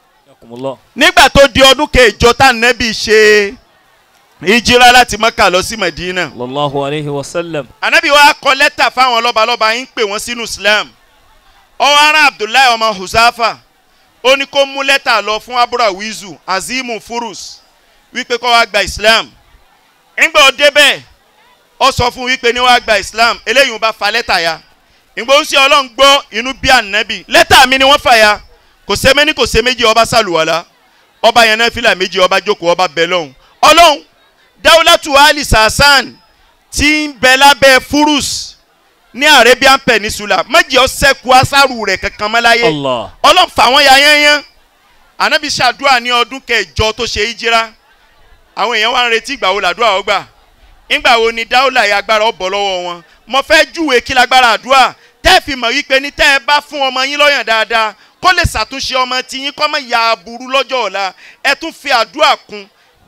nígbà tó di ọdún kẹjọ tá nẹ́bí ṣe ìjírá láti mọ́kà lọ sí Medina Sallallahu alayhi wa sallam. anabi wa kọ lẹ́tà fáwọn lọ́balọ́ba yín pè wọ́n sínú Islam ọwọ́ ara Abdullahi ọmọ Huzafa ó ní kó mú lẹ́tà lọ fún aburawizu azimu furus wípé kó wá gba Islam ńgbà ó débẹ̀ ó sọ fún wípé ní wá gba Islam eléyìí ń bá fa lẹ́tà ya ìgbà ó ń ṣe ọlọ́run gbọ́ inú bí ànábì lẹ́tà mi ni wọ́n fà ya kò ṣe méní kò ṣe méjì ọba sàlùwàlà ọba yẹn náà fìlà méjì ọba jókòó ọba bẹ̀ lọ́hùn ọlọ́run dáwùlátù ali sàṣàn tí ń bẹ lábẹ́ furus ní Arabian Peninsula méjì ọ̀sẹ̀kù asáru rẹ̀ kankan mọ́ láyé Allah. ọlọ́run fà wọ́n ya yányán ànábì ṣàdúrà ní ọdún kẹjọ tó ṣe ìjírá àwọn èèyàn wá ń retí ìgbà wo làdúrà ó gbà ìgbà wo ni dáúlà yà agbára ó bọ̀ lọ́wọ́ wọn mo fẹ́ júwe kí lágbára àdúrà tẹ́ ẹ fi mọ̀ wípé ní tẹ́ ẹ bá fún ọmọ yín lọ́yàn dáadáa kó lè ṣàtúnṣe ọmọ tiyín kó má ya aburú lọ́jọ́ ọ̀la ẹ tún fi àdúrà kún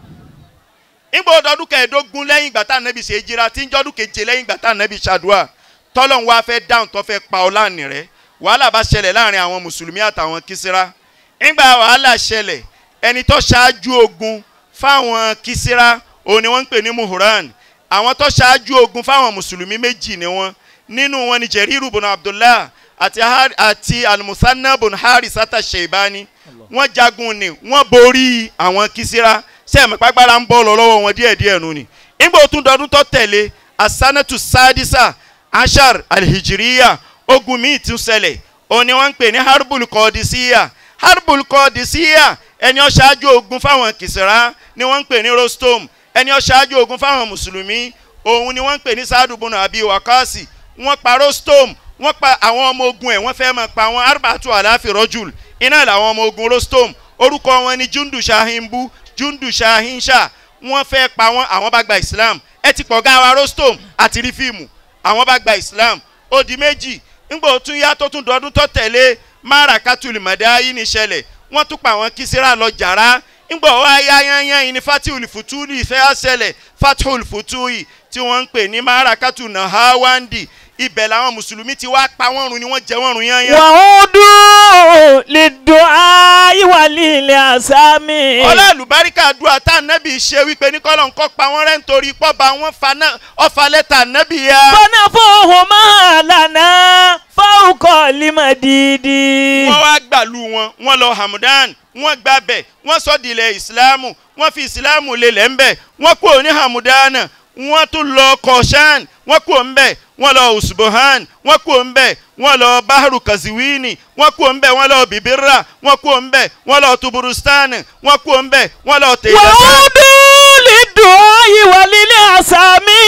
ìgbà ọdọọdún kẹẹ̀ẹ́dógún lẹ́yìn ìgbà tá ànábì ṣe ìjírá tí ń jọ́dún keje lẹ́yìn ìgbà tá ànábì ṣàdúrà tọ́lọ́run wá fẹ́ dáhùn tó fẹ́ pa ọ láàánì rẹ̀ wàhálà bá ṣẹlẹ̀ láàrin àwọn mùsùlùmí àtàwọn kísírà nígbà wàhálà ṣẹlẹ̀ ẹni tó ṣáájú ogun fáwọn kísírà òun ni wọ́n ń pè ní muhuran àwọn tó ṣáájú ogun fáwọn mùsùlùmí méjì ni wọ́n nínú wọn ni jeriru bùnà abdullah àti, Har- àti almusanna bùnà harisata sheibani wọ́n jagun ni wọ́n borí àwọn kísírà sẹ́ẹ̀mì pàgbára ń bọ́ lọ lọ́wọ́ wọn díẹ̀díẹ̀ nù ni nígbà ó tún dọdún tó tẹ̀lé asanatu sadisa ashar alhijiriya ogun míì tún ṣẹlẹ̀ òun ni wọ́n ń pè ní harbul kọ́ọ̀dìsíyà harbul kọ́ọ̀dìsíyà ẹni ó ṣáájú ogun fáwọn kìsìrá ni wọ́n ń pè ní rostom ẹni ó ṣáájú ogun fáwọn mùsùlùmí òun ni wọ́n ń pè ní sadubunu abi wakasi wọ́n pa rostom wọ́n pa àwọn ọmọ ogun ẹ̀ wọ́n fẹ́ máa pa àwọn arbatu aláfi rọ́jùl iná làwọn ọmọ ogun rostom orúkọ wọn ni jundu shahimbu jundu shahinsha wọ́n fẹ́ pa wọ́n àwọn bá gba islam ẹ ti pọ̀ gáwa rostom àti rí fíìmù àwọn bá gba islam ó di méjì ńgbà tún yá tó tún dọdún tó tẹ̀lé marakatul madayi ní ṣẹlẹ̀ wọ́n tún pa àwọn kísírà lọ jàrá ńgbà wá yá yányán yìí ní fatihul futuli ìfẹ́ àṣẹlẹ̀ fatihul futuli tí wọ́n ń pè ní marakatul nahawandi ibẹ̀ làwọn mùsùlùmí ti wá pa wọ́n run ni wọ́n jẹ wọ́n run yányán. wàhùndù lídùn ayíwàlì ilẹ̀ àsámi. ọlá àlùbáríkà dùn àtà nẹ́bì ṣe wípé ní kọ́lọ̀ ń kọ́ pa wọ́n rẹ́ nítorí pọ́ba wọn fa náà ọ̀fà lẹ́tà nẹ́bì ya. fọ́nà fóhùn máa lànà fáwùkọ́ límọ̀ dídí. wọ́n wá gbàlú wọn wọ́n lọ Hamadan wọ́n gbàbẹ̀ wọ́n sọ dìlẹ̀ ìsìláàmù wọ́n fi ìsìláàmù lélẹ̀ ńbẹ̀ wọ́n kúrò ní Hamadana wọ́n tún lọ Kọ̀ṣán wọ́n kúrò ńbẹ̀ wọ́n lọ Usbuhan wọ́n kúrò ńbẹ̀ wọ́n lọ Bahru Kaziwini wọ́n kúrò ńbẹ̀ wọ́n lọ Bibira wọ́n kúrò ńbẹ̀ wọ́n lọ Tuburustan wọ́n kúrò ńbẹ̀ wọ́n lọ Tẹ̀yẹsán. wàhùndù lídùn ayíwàlì ilẹ̀ àsámi.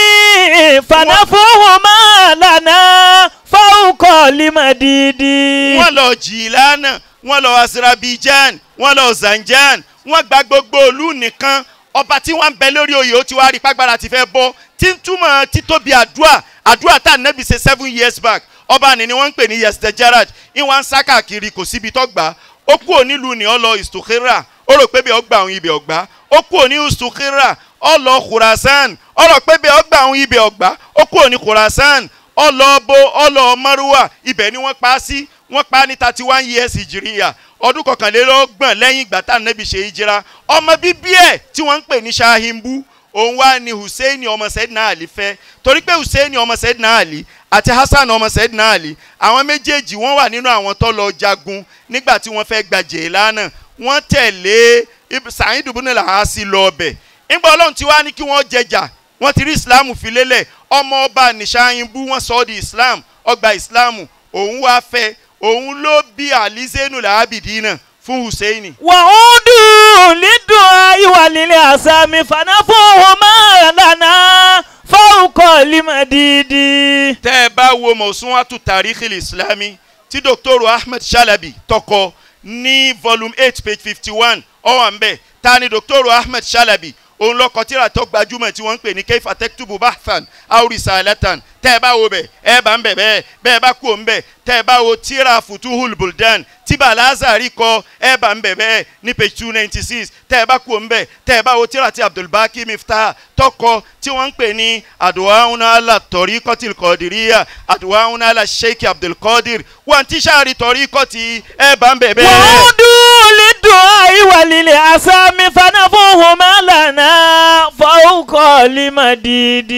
fọ́nà fóhùn máa lànà fáwùkọ́ límọ̀ dídí. wọ́n lọ jìlánà wọ́n lọ Azerbaijan wọ́n lọ Zanjan wọ́n gba gbogbo ìlú nìkan ọba tí wọ́n ń bẹ lórí oyè ó ti wá rí pàgbára ti fẹ́ bọ́ tí ń túmọ̀ títóbi àdúrà àdúrà tá nẹ́bí ṣe seven years back ọba ni ni wọ́n ń pè ní yesde gerard ìwọ̀n ń sá káàkiri kò síbi tó gbà ó kú onílù ní ọ lọ istukhira ó rò pé bí ọgbà àwọn ibẹ̀ ọgbà ó kú òní istukhira ó lọ khurasan ó rò pé bí ọgbà àwọn ibẹ̀ ọgbà ó kú òní khurasan ó lọ bo ó lọ maruwa ibẹ̀ ni wọ́n pa á sí wọ́n pa á ní thirty one years ìjìríyà ọdún kọkànlélọ́gbọ̀n lẹ́yìn ìgbà tá ànábì ṣe ìjìra ọmọ bíbí ẹ̀ tí wọ́n ń pè ní ṣahimbu òun wá ní hussein ọmọ sẹ́dínà àlì fẹ́ torí pé hussein ọmọ sẹ́dínà àlì àti hasan ọmọ sẹ́dínà àlì àwọn méjèèjì wọ́n wà nínú àwọn tó lọ jagun nígbà tí wọ́n fẹ́ gba jèlánà wọ́n tẹ̀lé Ib- sa'id ibn al-Asi lọ ọbẹ̀ nígbà ọlọ́run ti wá ní kí wọ́n jẹjà wọ́n ti rí islam fi lélẹ̀ ọmọ ọba nìṣàyìnbú wọ́n sọ ọ́ di islam ọgbà islam òun wá fẹ́ òun ló bí alizenu làábìdínà fún hussein وعودوا للدعاء وللأسام فنفوهما لنا فوق المديد tẹ́ ẹ bá wo mọ̀súnwátú tàríkì islami tí dr ahmed shalabi tọkọ ní volume eight page fifty one ọwọ́ nbẹ ta ni dr ahmed shalabi òun lọkọ tíra tó gbajúmọ̀ tí wọ́n ń pè ní keifa tektubu bahfan aurisa alatan tẹ́ ẹ bá wo bẹ̀ ẹ bá ń bẹ̀ bẹ́ẹ̀ bẹ́ẹ̀ bá kú òun bẹ̀ tẹ́ ẹ bá wo tíra futuhul buldan tí balazari kọ ẹ bá ń bẹ̀ bẹ́ẹ̀ ní page two ninety six tẹ́ ẹ bá kú òun bẹ̀ tẹ́ ẹ bá wo tíra tí abdulbaki miftah tọkọ tí wọ́n ń pè ní aduwauna ala tọ̀ríkọ́tì kọ́dìríyà aduwauna ala sheikh abdulkadir wọn ti sáré tọ̀ríkọ́tì ẹ bá ń bẹ̀ bẹ́ẹ̀. وعودوا للدعاء وللأسام فنفوهما لنا فوق المديد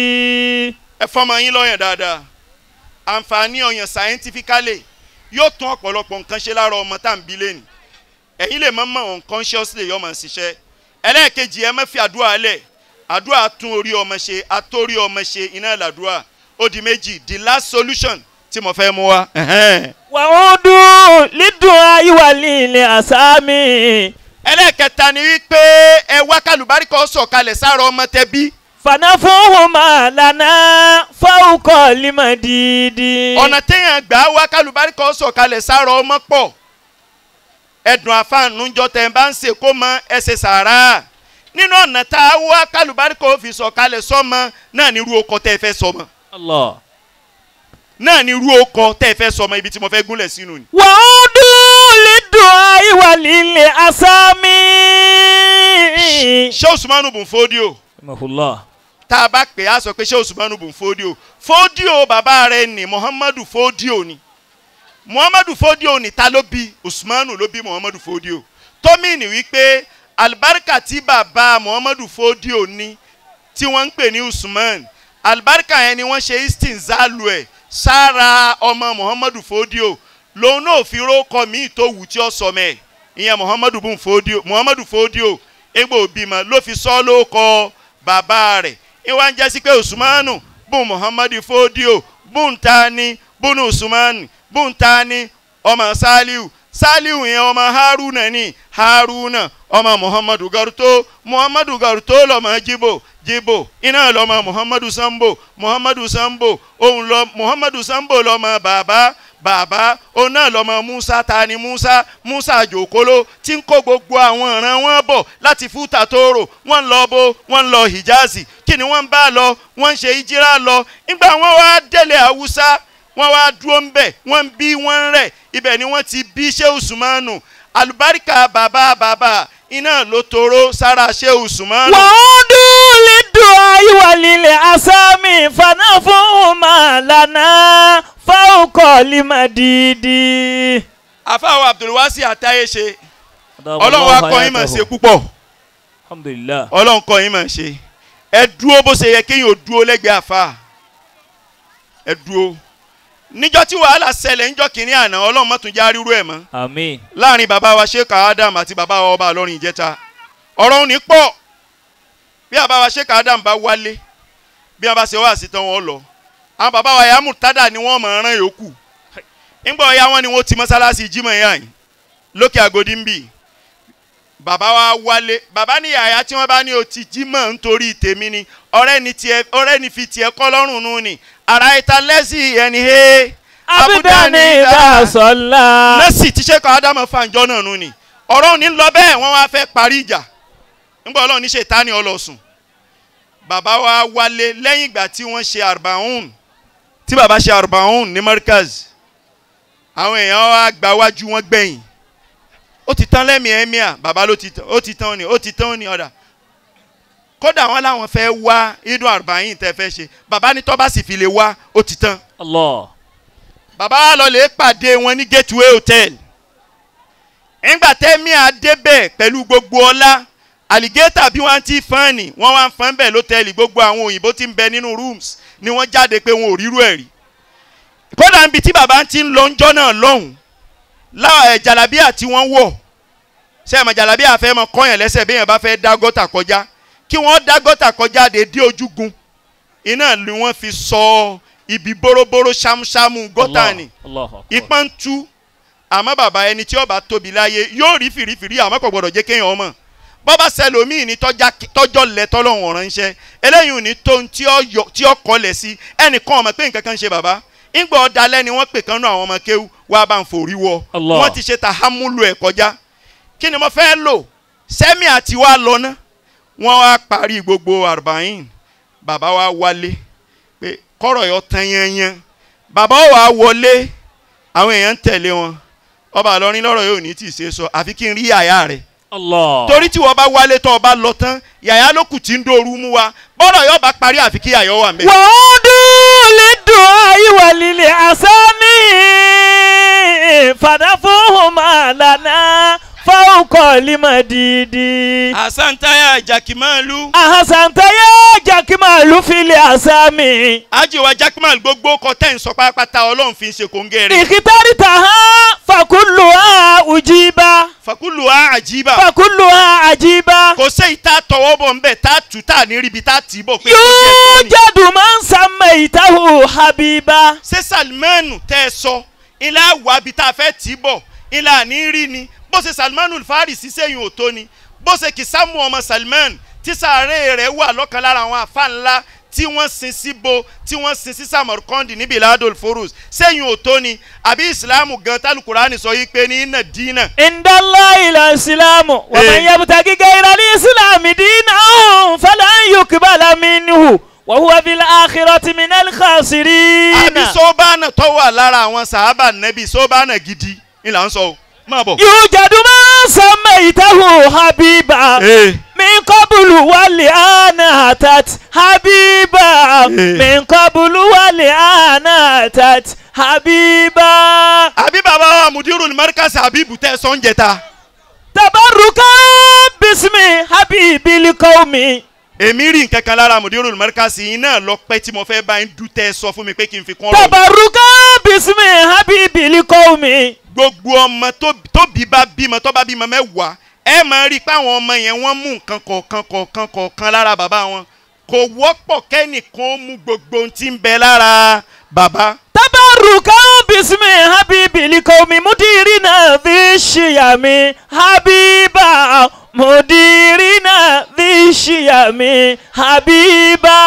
ẹ fọmọ yín lọ́yàn dáadáa àǹfààní ọyàn scientifically yóò tún ọ̀pọ̀lọpọ̀ nǹkan ṣe lára ọmọ tá à ń bí lẹ́nu ẹ̀yin lè mọ̀ mọ̀ unconsciously yọ mọ̀ ṣiṣẹ́ ẹlẹ́ẹ̀kejì ẹ má fi àdúrà lẹ̀ àdúrà tún orí ọmọ ṣe àtórí ọmọ ṣe iná làdúrà ó di méjì the last solution tí mo fẹ́ mú wa. ẹ̀hẹ́n. وعودوا للدعاء وللأسام ẹlẹ́ẹ̀kẹta ni wípé ẹ wá kálùbáríkà sọ̀kalẹ̀ sára ọmọ tẹbí فنفوهما لنا فوق المديد ọ̀nà téèyàn gbà wá kálùbáríkà sọ̀kalẹ̀ sára ọmọ pọ̀ ẹ̀dùn àfàànújọ tẹ̀ ń bá ń ṣe kó mọ ẹsẹ̀ sàrà nínú ọ̀nà tá a wá kálùbáríkà ó fi sọ̀kalẹ̀ sọ́mọ náà ní irú ọkọ tẹ́ ẹ fẹ́ sọmọ الله náà ní irú ọkọ tẹ́ ẹ fẹ́ sọmọ ibi tí mo fẹ́ gúnlẹ̀ sínú ni. وعودوا للدعاء وللأسام ṣé usmanu bùn fódíò رحمه الله tá a bá pè á sọ pé ṣé usmanu bùn fódíò fódíò bàbá rẹ̀ ni muhammadu fódíò ni muhammadu fódíò ni ta ló bí usmanu ló bí muhammadu fódíò tómìnì wípé alibarika tí bàbá muhammadu fódíò ní tí wọ́n ń pè ní usman alibarika yẹn ni wọ́n ṣe istinzalu ẹ̀ sára ọmọ muhammadu fódíò lòun náà fi rókọ míì tó wù tí ó sọ mẹ́ ìyẹn muhammadu bùn fódíò muhammadu fódíò egbò bímọ ló fi sọ lóko bàbá rẹ̀ ìwà ń jẹ́ sí pé usmanu bùn muhammadu fódíò bùn tani bùn usmanu bùn tani ọmọ saliu saliu yẹn ọmọ haruna ni haruna ọmọ muhammadu garuto muhammadu garuto lọmọ jibo jibo iná lọmọ muhammadu sambo muhammadu sambo òun lọ muhammadu sambo lọmọ bàbá bàbá òun náà lọmọ musa tani musa musa jòkóló tí ń kó gbogbo àwọn ọ̀ràn wọn bọ̀ láti fúta tóóró wọ́n ń lọ bó wọ́n ń lọ hijazi kí ni wọ́n ń bá lọ wọ́n ń ṣe ìjírá lọ nígbà wọ́n wá délé haúsá wọ́n wá dúró ń bẹ̀ wọ́n ń bí wọ́n ń rẹ̀ ibẹ̀ ni wọ́n ti bí ṣé usumanu alubarika bàbá bàbá iná ló toró sára ṣé usumanu. وعودوا للدعاء وللأسام فنفوهما لنا فوق المديد àfàwọn abdulwasi àtàyè ṣe ọlọ́run wa kọ́ yín mà ṣe púpọ̀ الحمد لله ọlọ́run kọ́ yín mà ṣe ẹ dúró bó ṣe yẹ kéèyàn ò dúró lẹ́gbẹ̀ẹ́ àfa ẹ dúró níjọ́ tí wàhálà ṣẹlẹ̀ níjọ́ kìíní àná ọlọ́run má tún já rírú ẹ̀ mọ́ آمين láàrin bàbá wa sheik adam àti bàbá wa ọba àlọ́rin ìjẹta ọ̀rọ̀ òní pọ̀ bí bàbá wa sheik adam bá wálé bí wọn bá ṣe wá sí tán wọn lọ àwọn bàbá wa yamu tada ni wọn mọ̀ ọ́rán yòókù ńgbà ọ̀ya wọn ni wọ́n ti mọ́sálásí jimá yá yìí lókè àgòdì ń bì bàbá wa wálé bàbá ní yàyà tí wọ́n bá ní o ti jimá nítorí tèmi ni ọ̀rẹ́ ni tiẹ̀ ọ̀rẹ́ ni fi tiẹ̀ kọ́ lọ́rùn nù ni ara ìta lẹ́sìn ẹni he abudani ìdá dasọlá. nọ́ọ̀sì tí sẹ́kọ̀ ádámù fàǹjọ́ náà nù ni ọ̀rọ̀ òní ń lọ bẹ́ẹ̀ wọ́n wá fẹ́ parí ìjà nígbà ọlọ́run ní ṣètánì ọlọ́sùn bàbá wa wálé lẹ́yìn ìgbà tí wọ́n ṣe arbaun tí bàbá ṣe arbaun ní markaz àwọn èèyàn wa gba wájú wọn gbẹ̀yìn ó ti tán lẹ́mìí ẹ́míà bàbá ló ti tán ó ti tán ni ó ti tán ni ọ̀dà kódà wọn làwọn fẹ́ wá idun arbaun tẹ́ fẹ́ ṣe bàbá ní tó bá sì fi lè wá ó ti tán Allah. bàbá wa lọ lè pàdé wọn ní gateway hotel nígbà tẹ́mi àdébẹ̀ pẹ̀lú gbogbo ọlá alligator bí wọ́n ti fọ́n ni wọ́n wá ń fọ́n bẹ́ẹ̀ lọ́tẹ̀lì gbogbo àwọn òyìnbó ti ń bẹ nínú rooms ni wọ́n jáde pé wọn ò rírú ẹ̀ rí kódà níbi tí bàbá ti ń lọ ńjọ́ náà lọ́hùn láwọn ẹ̀ jàlábíà tí wọ́n wọ̀ sẹ́ẹ̀mọ̀ jàlábíà fẹ́ mọ kọ́yàn lẹ́sẹ̀ bí èèyàn bá fẹ́ dá gọ́tà kọjá kí wọ́n dá gọ́tà kọjá dé dé ojúgun iná ni wọ́n fi sọ ibi bórobóró ṣámúṣámú gọ́tà ni Allah Akbar. ìpọ́n ń tú àmọ́ bàbá ẹni tí ó bá tóbi láyé yóò rí fìrífìrí àmọ́ kò gbọ́dọ̀ jẹ́ kéèyàn ọmọ bọ́bá sẹlòmíì ní tọ́já tọ́jọ́ lẹ tọ́lọ́hún ránṣẹ́ eléyìí ò ní tó ń tí ó yọ tí ó kọlẹ̀ sí ẹnìkan ọmọ pé nǹkan kan ṣe bàbá ńgbà ọ̀dàlẹ́ ni wọ́n pè kán nú àwọn ọmọ kéwú wá bá ń forí wọ Allah. wọ́n ti ṣe tàhámúlò ẹ̀ kọjá kí ni mo fẹ́ lò sẹ́mi àti wá lọ ná wọ́n wá parí gbogbo àrùbáyìn bàbá wa wálé pé kọ́rọ̀ yọ tán yẹnyẹn bàbá wa wọlé àwọn èèyàn ń tẹ̀lé wọn ọba àlọrin lọ́rọ̀ yóò ní tì í ṣe sọ àfi kí n rí àyà rẹ̀ Allah. torí tí wọ́n bá wálé tán ọba lọ tán yàyà ló kù tí ń dòru mú wa bọ́rọ̀ yóò bá parí àfi kí yàyà wà mẹ́. وعودوا للدعاء وللأسامي فدفوهما لنا فوق المديد àsántayà jakimalu أحسنت يا جاكمال في الأسامي ajiwa jakimalu gbogbo kọ tẹ́ ń sọ pátápátá ọlọ́run fi ń ṣe kóńgẹ́ rẹ̀ اخترتها فكلها أجيبا fakulu wa àjíbà فكلها عجيبا kò sẹ́yìn tá a tọwọ́ bọ̀ ńbẹ̀ tá a tù tá a ní ríbi tá a tì í bọ̀ pé kó jẹ́ tó ní. يوجد من سميته حبيبا ṣé salmanu tẹ́ ẹ sọ ilé àwa bi tá a fẹ́ tì í bọ̀ ilé àní rí ni bó ṣe salmanu farisi sẹ́yìn ò tó ni bó ṣe kìsámù ọmọ salman tí sàárè rẹ̀ wà lọ́kàn lára àwọn àfa ńlá tí wọ́n sin síbo tí wọ́n sin sí samarkandi níbi ìlàdol forus sẹ́yìn ò tó ni àbí ìsìlámù gan tálùkùránì sọ yìí pé ní iná dínà عند الله الإسلام ومن إيه. يبتغي غير الإسلام دينا فلن يقبل منه وهو في الآخرة من الخاسرين àbí sọ́bánà tó wà lára àwọn sàhábà nẹ́bí sọ́bánà gidi ìlà ń sọ o máa bọ̀. يوجد من سميته حبيبا Ee. من قبل والآن أتت حبيبا من قبل والآن أتت حبيبا àbí bàbá wa mudirul markaz habibu tẹ sọ́njẹ ta. تبركا باسم حبيب القوم èmi rí nǹkan kan lára mudirul markaz yìí náà lọ pẹ́ tí mo fẹ́ bá ń dún tẹ́ sọ fún mi pé kí n fi kún ọ̀rọ̀ mi. تبركا باسم حبيب القوم gbogbo ọmọ tó- tóbi bá bímọ tó bá bímọ mẹ́wàá ẹ máa rí i pé àwọn ọmọ yẹn wọ́n mú nǹkan kọ̀ọ̀kan kọ̀ọ̀kan kọ̀ọ̀kan lára bàbá wọn kò wọ́pọ̀ kẹ́nìkan ó mú gbogbo ohun tí ń bẹ lára bàbá. تبركا باسم حبيب القوم مديرنا ذي الشيم حبيبا مديرنا ذي الشيم حبيبا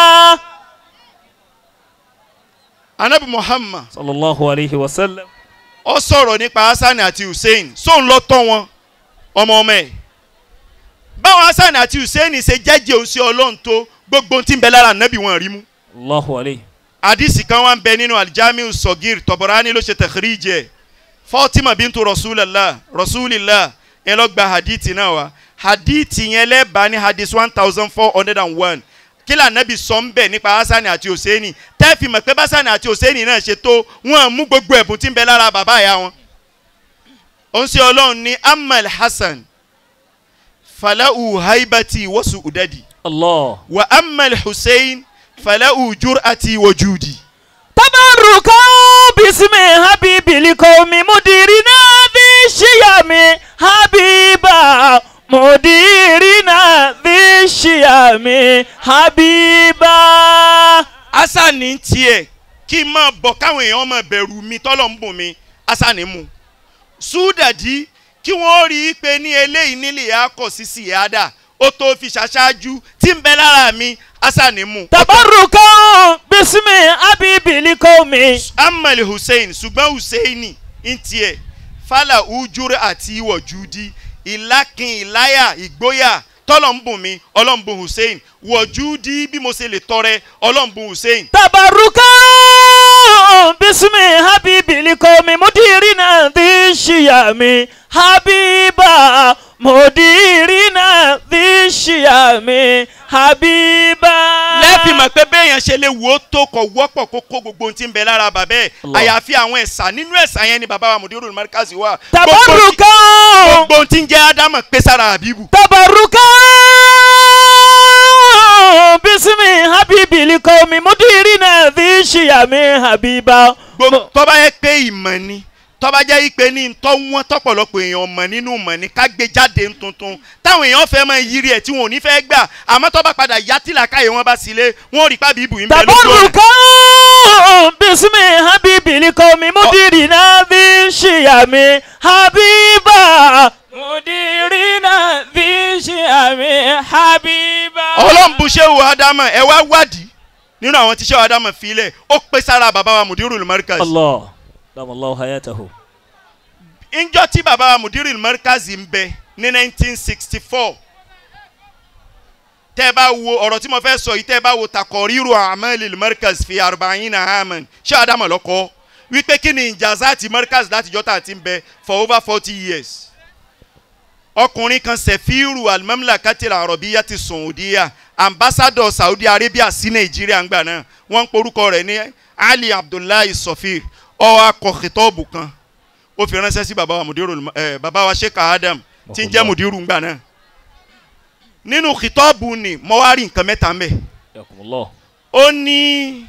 anabi muhammad صلى الله عليه وسلم ó sọ̀rọ̀ nípa hasan àti hussein sóun lọ tọ́ wọn ọmọ ọmọ ẹ̀ báwọn hasan àti hussein ṣe jẹ́jẹ́ òun sí ọlọ́run tó gbogbo ohun tí ń bẹ lára anabi wọn rí mú. الله عليه hadisi kan wà ń bẹ nínú alijamiu sọgir tọbọrani ló ṣe tẹkíríjẹ fatima bintu rasulallah rasulillah ẹ lọ gba hadithi náà wa hadithi yẹn lẹ́bàá ní hadith one thousand four hundred and one kílà nẹ́bi sọ ń bẹ̀ nípa hasani àti hosseini tẹ́ẹ̀fì mọ̀ pé hasani àti hosseini náà ṣe tó wọ́n mú gbogbo ẹ̀bùn tí ń bẹ lára bàbá ìyá wọn. ó ń ṣe ọlọ́run ní amal hasan falahu haibati wasu udadi الله wa amal hussein falahu jur'ati wajudi. تبركا باسم حبيب القوم مديرنا ذي الشيم حبيبا مديرنا ذي الشيم حبيبا asani tiẹ̀ kí n máa bọ̀ káwọn èèyàn máa bẹ̀rù mi tọ́lọ̀ ń bùn mi asani mu súdàdí kí wọ́n rí i pé ní eléyìí nílé akọ̀ sí síyáàdà ó tó fi ṣaṣáájú tí ń bẹ lára mi asani mu. تبركا باسم حبيب القوم amali hussein ṣùgbọ́n hussein ń tiẹ̀ fàlà ujúre àti wọ̀júdi ìlákin ìláyà ìgboyà tọ́lọ̀ ń bùn mi ọlọ́mbùn hussein wọ̀júdi bí mo ṣe lè tọrẹ ọlọ́mbùn hussein. تبركا باسم حبيب القوم مديرنا ذي الشيم حبيبا مديرنا ذي الشيم حبيبا fi mọ̀ pé béèyàn ṣe lè wò ó tó kọ̀ wọ́pọ̀ kó kó gbogbo ohun tí ń bẹ lára bàbá ẹ̀ Allah. àyàfi àwọn ẹ̀sà nínú ẹ̀sà yẹn ni bàbá wa Mudirul Markazi wà. Gbogbo- tabarukan gbogbo ohun tí ń jẹ́ ádámọ̀ pé sára àbíbù. tabarukan bisimi habibi likomi mudirina fi ṣiyami habiba. Gbogbo- tó bá yẹ pé ìmọ̀ ni tó bá jẹ́ ìpè ní ntọ́ wọn tọ́pọ̀lọpọ̀ èèyàn mọ̀ nínú mọ̀ ni ká gbé jáde ń tuntun táwọn èèyàn fẹ́ máa yiri ẹ̀ tí wọn ò ní fẹ́ gbà àmọ́ tó bá padà yá tí làákàyè wọn bá sílé wọn ò rí pàbí ibù yín bẹ́ẹ̀ lójú ọ̀nà. tabarukan bisimi habibi likomi mudirina fi ṣiyami habiba. mudirina fi ṣiyami habiba. ọlọ́run bu ṣéwù ádámọ̀ ẹ wá wádìí nínú àwọn tí ṣéwù ádámọ̀ filẹ̀ ó pé sára bàbá wa Mudirul Markazi. allah damallahu hayatahu. njọ́ tí bàbá wa Mudirul Markazi ń bẹ ní 1964 tẹ́ ẹ bá wo ọ̀rọ̀ tí mo fẹ́ sọ yìí tẹ́ ẹ bá wo takọ̀ríru amalil Markaz fi arba'ina aman ṣéwù ádámọ̀ lọ́kọ́ wípé kí ni ìjàzáàtì Markaz látijọ́ tá a ti ń bẹ for over forty years ọkùnrin kan sefiru alimamlakatil arabiya ti saudiya ambassador saudi arabia sí nàìjíríà ńgbà náà wọ́n ń porúkọ rẹ̀ ní ali abdullahi sofir ó akọ khitobu kan ó fi ránṣẹ́ sí baba wa mudiru ẹ baba wa sheikh adam tí ń jẹ́ mudiru ńgbà náà nínú khitobu ni mo wá rí nǹkan mẹ́ta mbẹ̀ yakumullah. ó ní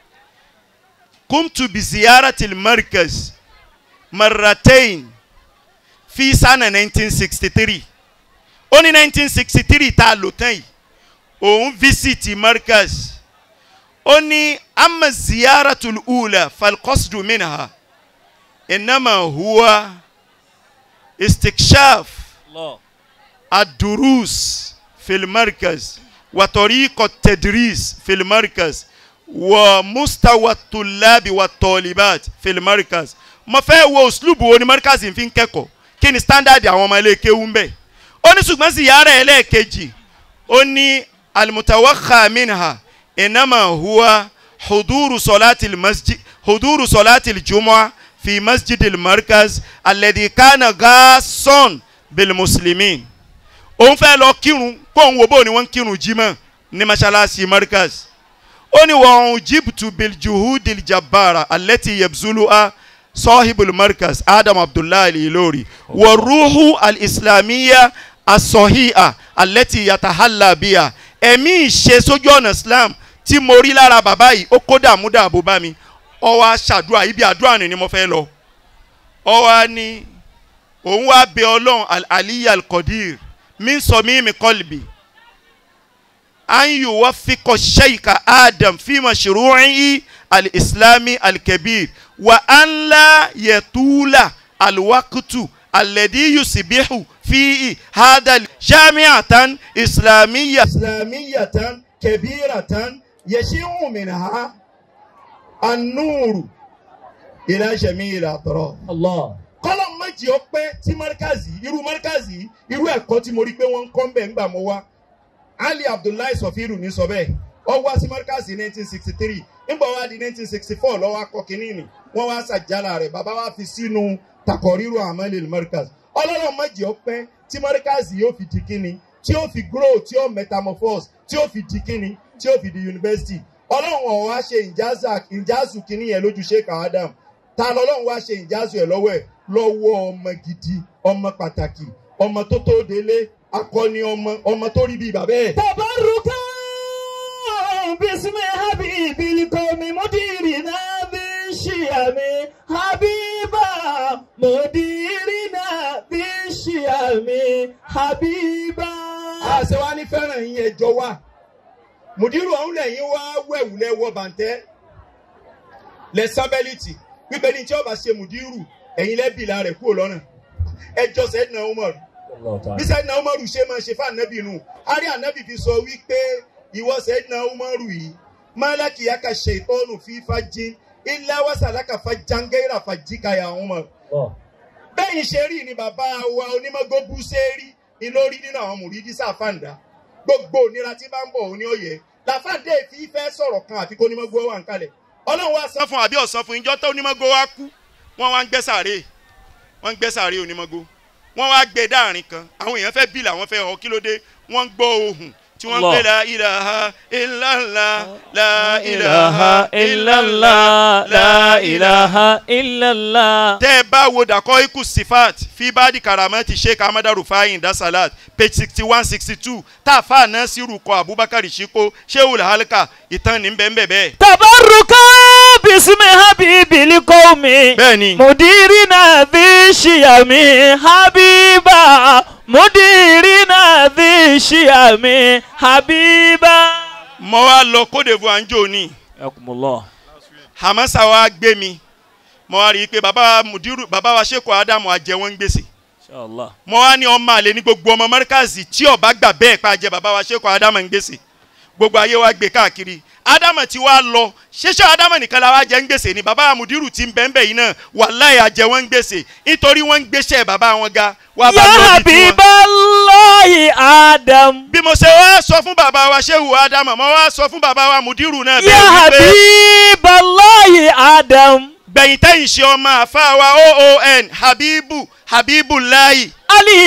kumtu bi ziyaratil markaz marratain fi sana 1963 ó ní 1963 tá a lò tán yìí òun visiti markaz ó ní ama ziyaratul ula falqasdu minha inama huwa istikshaf Allah. الدروس في المركز وطريقة التدريس في المركز ومستوى الطلاب والطالبات في المركز mo fẹ́ wo òsùlùbù wo ni markaz fi ń kẹ́kọ̀ọ́ kí ni standard àwọn ọmọ ilé kéwú ń bẹ̀ ó ní ṣùgbọ́n sì yára ẹ̀ lẹ́ẹ̀kejì ó ní alimutawakha minha inama huwa huduru solati masjid huduru solati jumua fi masjid markaz alladhi kana gason bil muslimin òun fẹ́ lọ kírun kóun wo bó ni wọ́n ń kírun jímọ̀ ní masalasi markaz ó ní wọ́n jibtu biljuhudil jabara alẹ́tì yabzuluha sahibul markaz adam abdullahi ilori wa ruhu al-islamiyya asọ̀híà alẹ́tì yatahalla biya ẹ̀mí ìṣe sójú ọ̀nà islam tí mo rí lára bàbá yìí ó kó dààmú dààbò bá mi ó wá ṣàdúrà ibi àdúrà ni ni mo fẹ́ lọ ó wá ní òun wá bẹ ọlọ́run al-aliyu al-qadir min sọmíìmì kọlbì an yuwaffiqa sheikha adam fi mashru'i al-islami al-kabir wa an la yatula al-waqtu alladhi yusbihu fihi hada jami'atan islamiyya islamiyatan kabiratan yashi'u minha an-nuru ila jami'il atraf Allah. kọ́lọ̀ méjì ó pé tí markazi irú markazi irú ẹ̀kọ́ tí mo rí pé wọ́n ń kọ́ ń bẹ̀ ńgbà mo wá ali abdullahi sofiru ní sọ bẹ́ẹ̀ ó wá sí markazi nineteen sixty three nígbà wá di nineteen sixty four lọ́wọ́ akọ kínní ni wọ́n wá ṣàjálà rẹ̀ bàbá wa fi sínú takọ̀ríru amalil markaz ọlọ́run méjì ó pé tí markazi yóò fi di kínní tí yóò fi grow tí yóò metamorphose tí yóò fi di kínní tí yóò fi di university ọlọ́run ọ̀ wá ṣe ìjázà ìjázù kínní yẹn lójú sheikh adam ta lọ́lọ́run wá ṣe ìjázù ẹ̀ lọ́wọ́ ẹ̀ lọ́wọ́ ọmọ gidi ọmọ pàtàkì ọmọ tó tó délé akọni ọmọ ọmọ tó rí bíi bàbá ẹ̀. Tabaruka bismi habibi likomi mudirina bi shiyami habiba mudirina bi shiyami habiba. àṣẹ wa ní fẹ́ràn yín ẹjọ́ wa mùdírù ọ̀hún lẹ́yìn wá wẹ̀wù lẹ́wọ́ bàǹtẹ́ lẹ sábẹ́lìtì wípé ní tí ọba ṣe mùdírù ẹ̀yin lẹ́bìlà rẹ̀ kúrò lọ́nà ẹjọ́ sẹ́dínà Umaru bí sẹ́dínà Umaru ṣe máa ṣe fún ànábì nù àrí ànábì fi sọ wípé ìwọ sẹ́dínà Umaru yìí málákì yàkà ṣe ìtọ́nù fífa jín ilé wàsàlákà fa jangẹ́rà fa jíkàyà Umaru bẹ́yìn ṣe rí ni bàbá wa onímọ̀gó bú ṣe rí ni lórí nínú àwọn mùrídí sáfàǹdà gbogbo ònira tí bá ń bọ̀ òní ọ̀yẹ́ làfàǹdà èfi fẹ́ sọ̀rọ̀ kan àfi kó onímọ̀gó wà ń kalẹ̀ ọlọ́run wa san fún àbí ọ̀sán fún ìjọ tó onímọ̀gó wa kú wọ́n wá ń gbẹ́ sàárè wọ́n ń gbẹ́ sàárè onímọ̀gó wọ́n wá gbé dáàrin kan àwọn èèyàn fẹ́ bílà wọ́n fẹ́ họ kí ló dé wọ́n ń gbọ́ ohùn tí wọ́n ń Allah. pè la ilaha illallah la ilaha illallah la ilaha illallah. tẹ́ ẹ bá wo dàkọ́ ikú sifat fi báàdì karamati sheikh ahmed rufai dasalat page sixty one sixty two táàfà náà sí rúkọ abubakar shiko shehul halka ìtàn ní bẹ́ẹ̀ bẹ́ẹ̀. tabaruka bisimi habibi likomi. bẹ́ẹ̀ni mudirina dhi shiyami habiba mudirina dhi shiyami habiba. mo wá lọ Côte d'Ivoire ń jò ní yakumullah. hamasa wa gbé mi mo wá rí i pé bàbá mudiru bàbá wa sheikh adamu ajẹ wọn ń gbèsè inshallah. mo wá ní ọmọ àlè ní gbogbo ọmọ mọ́ríkàsì tí ọba gbà bẹ́ẹ̀ pa jẹ bàbá wa sheikh adamu ń gbèsè gbogbo ayé wa gbé káàkiri adamu ti wá lọ ṣẹṣẹ adamu nìkan la wá jẹ ń gbèsè ni bàbá mudiru ti ń bẹ́ẹ̀ bẹ́ẹ̀ yìí náà wàláyé ajẹ wọn ń gbèsè nítorí wọ́n ń gbéṣẹ́ bàbá wọn ga wà bá ya lọ́ọ́ bí tiwọn. habiballahi adam. bí mo ṣe wá sọ fún bàbá wa shehu adamu mo wá sọ fún bàbá wa mudiru náà ya bẹ́ẹ̀ wípé habiballahi adam. gbẹ̀yìn tẹ́yìn ṣe ọmọ àfa wa oon habibu habibulayi ali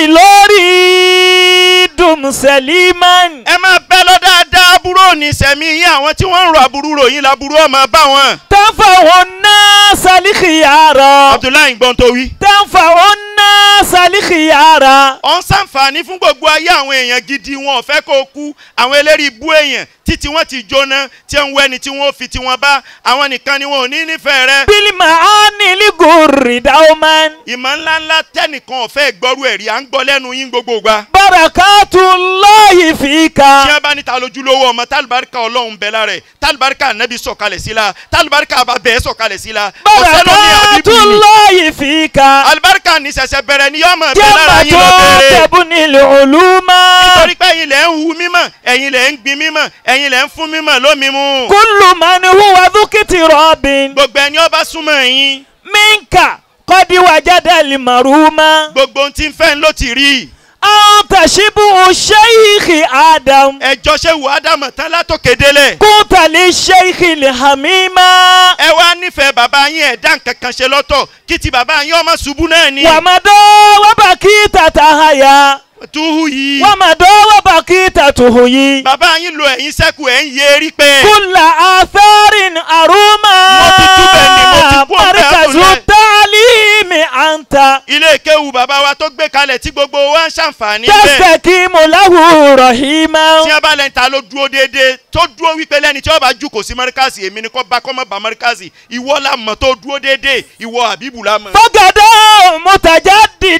lórí dùn sẹ́límán. ẹ máa bẹ́ lọ dáadáa aburú òní sẹ̀mí yín àwọn tí wọ́n ń rọ aburú ròyìn laburú ọmọ bá wọn. tanfa'un nasa likiyara. abdullahi gbọ́n tó wí. tanfa'un nasa likiyara. ọ̀ ń sàǹfààní fún gbogbo ayé àwọn èèyàn gidi wọn ò fẹ́ kó o kú àwọn eléri ibú èèyàn títí wọ́n ti jóná tí ń wẹ́ni tí wọ́n fi tiwọn bá àwọn nìkan ni wọn ò ní nífẹ̀ẹ́ rẹ. bilima ani ligori dauman. ìmọ̀ ńláńlá tẹ́nìkan ò fẹ́ gbọ́rú ẹ̀rí à ń gbọ́ lẹ́nu yín gbogbo gbà. barakatullahi tí fika. wọ́n bá níta lójúlówó ọmọ tálùbáríkà ọlọ́run bẹ̀ lára ẹ̀ tálùbáríkà nẹ́bí sọ̀kalẹ̀ sí la tálùbáríkà bàbẹ́ sọ̀kalẹ̀ sí la ọ̀sẹ̀ lómi àbíbù ni barakatullahi fika. alibarika ní sẹ̀sẹ̀ bẹ̀rẹ̀ ni yọ́mọ̀ bẹ̀ lára yín lọ jamato bẹ̀rẹ̀ tebunil uluma. nítorí pé ẹ̀yin lẹ̀ ń hu mímọ̀ ẹ̀yin lẹ̀ ń gbin mímọ̀ ẹ̀yin lẹ̀ ń fún mímọ̀ lómi mu kullu man huwa dhukiti robin. gbogbo ẹni ọba súnmọ́ yín minka kọ́dí wàjáde limaruma. gbogbo ohun tí ń fẹ́ ń ló ti rí anta shibu sheikhi adam. ẹjọ́ ṣe wù ádámọ̀ tán látòkè délẹ̀ kúntàlí sheikhi lihamima. ẹ wá nífẹ̀ẹ́ bàbá yín ẹ̀dá nǹkan kan ṣe lọ́tọ̀ kí ti bàbá yín ọmọ ṣubú náà ni wàmàdọ́ wàbàkì tàtàhàyà. túhù yìí wàmàdọ́ wàbàkì tàtùhùyì. bàbá yín lo ẹ̀yìn sẹ́kù ẹ̀ ń yé erí pé kúlà àfẹ́rin àrùmà. Mo ti túbẹ̀ ni, mo ti kú ọ̀bẹ markazu Abdullahi. tálímì àǹtà. ilé ìkéwu bàbá wa tó gbé kalẹ̀ tí gbogbo wa ń ṣàǹfààní bẹ́ẹ̀ tẹ́sẹ̀kì mọ̀láhù rọ̀hìmá. tí wọ́n bá lẹ́ni ta ló dúró déédéé tó dúró wípé lẹ́ni tí wọ́n bá jù kò sí mọ́ríkàsì èmi ni kò bá kọ́ mọ́ bá mọ́ríkàsì ìwọ la mọ̀ tó dúró déédéé ìwọ àbíbù la mọ̀. fọ́gàdá mọ̀tàjà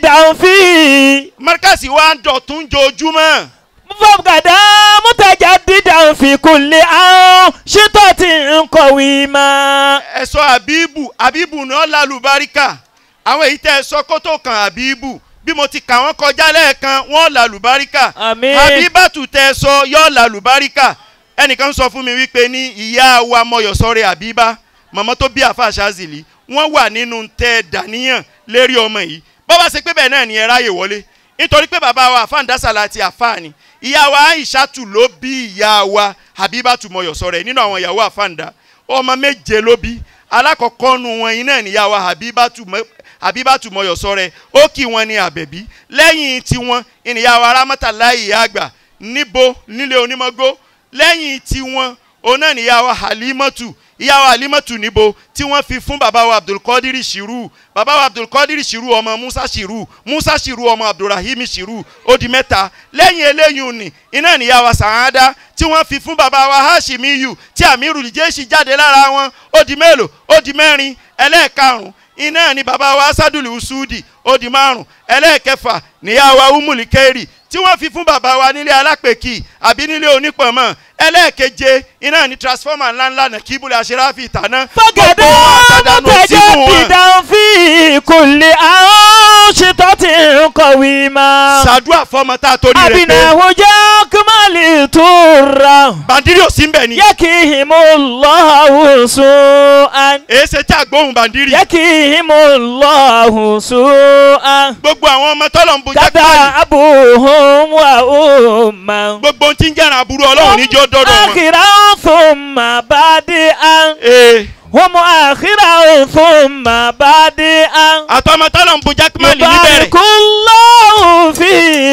dìdànfì. mọ́ríkàsì wa ń dọ̀tún jojúmọ́ fọ́gàdá mọ̀tàjà dìdànfì kùlẹ̀ àwọn ṣètò tí ń kọ̀wé mọ́. ẹ sọ àbíbù àbíbù náà lálùbáríkà àwọn èyí tẹ́ ẹ sọ kó tó kan àbíbù bí mo ti kà wọ́n kọjá lẹ́ẹ̀kan wọ́n lálùbáríkà Àmín. àbíbàtù tẹ́ ẹ sọ yọ lálùbáríkà ẹnìkan sọ fún mi wípé ní ìyá wa mọyọ̀sọ́rẹ́ àbíbá màmá tó bí àfa àṣàzìlì wọ́n wà nínú tẹ́ ẹ dàníyàn lérí ọmọ yìí bọ́ bá ṣe pé bẹ́ẹ̀ náà ni ẹ ráyè wọlé nítorí pé bàbá wa àfáàndásàlà àti àfáàní ìyá wa àìṣàtù ló bí ìyá wa àbíbàtù mọyọ̀sọ́rẹ́ nínú àwọn ìyàwó àfáàndá ọmọ méje ló bí alákọ̀ọ́kọ́ nu wọn iná níyà wa àbíbàtù mọ àbíbàtù mọyọ̀sọ́rẹ́ ó kì wọn ní àbẹ̀bí lẹ́yìn tiwọn ìníyà wa rámọ́tàláì ìyá àgbà níbo nílé onímọ̀gó lẹ́yìn tiwọn òun náà níyà wa halimatu ìyá wa halimatu níbo tí wọ́n fi fún bàbá wa abdulkadir shiru bàbá wa abdulkadir shiru ọmọ musa shiru musa shiru ọmọ abdulrahim shiru ó di mẹ́ta lẹ́yìn eléyìí ni iná níyà wa sàádá tí wọ́n fi fún bàbá wa hashimiyu tí amiru jésì jáde lára wọn ó di mélòó ó di mẹ́rin ẹlẹ́ẹ̀karùn iná ni bàbá wa asaduli usudi ó di márùn ẹlẹ́ẹ̀kẹfà níyà wa umulikeri tí wọ́n fi fún bàbá wa nílé alápèkì àbí nílé onípọ̀nmọ́ ẹlẹ́ẹ̀keje iná ni transformer ńláńlá náà kíbulẹ̀ àṣíráfì ìtàná fọ́gàdá mọ̀tàjà dìdànfì kùlẹ̀ àwọn ṣètò tí ń kọ̀wé mọ́. ṣàdúrà fọmọ tá a torí rẹ̀ pé abinahu jakumali tura. bàndírí ò sí ń bẹ̀ ni yakihimullahu su'an. èé ṣe tí àgbóhùn bàndírí yakihimullahu su'an. gbogbo àwọn ọmọ tọ́lọ̀ ń bu jákèjì kata abuhum wa umma. gbogbo ohun tí ń jẹ́ràn aburú ọlọ́run níjọ́ dọ́dọ̀ wọn. akhiran thumma badi'an. ee hum akhiran thumma badi'an. àtọmọ tọ́lọ̀ ń bu jákèjì níbẹ̀rẹ̀ yubarikullahu fikum.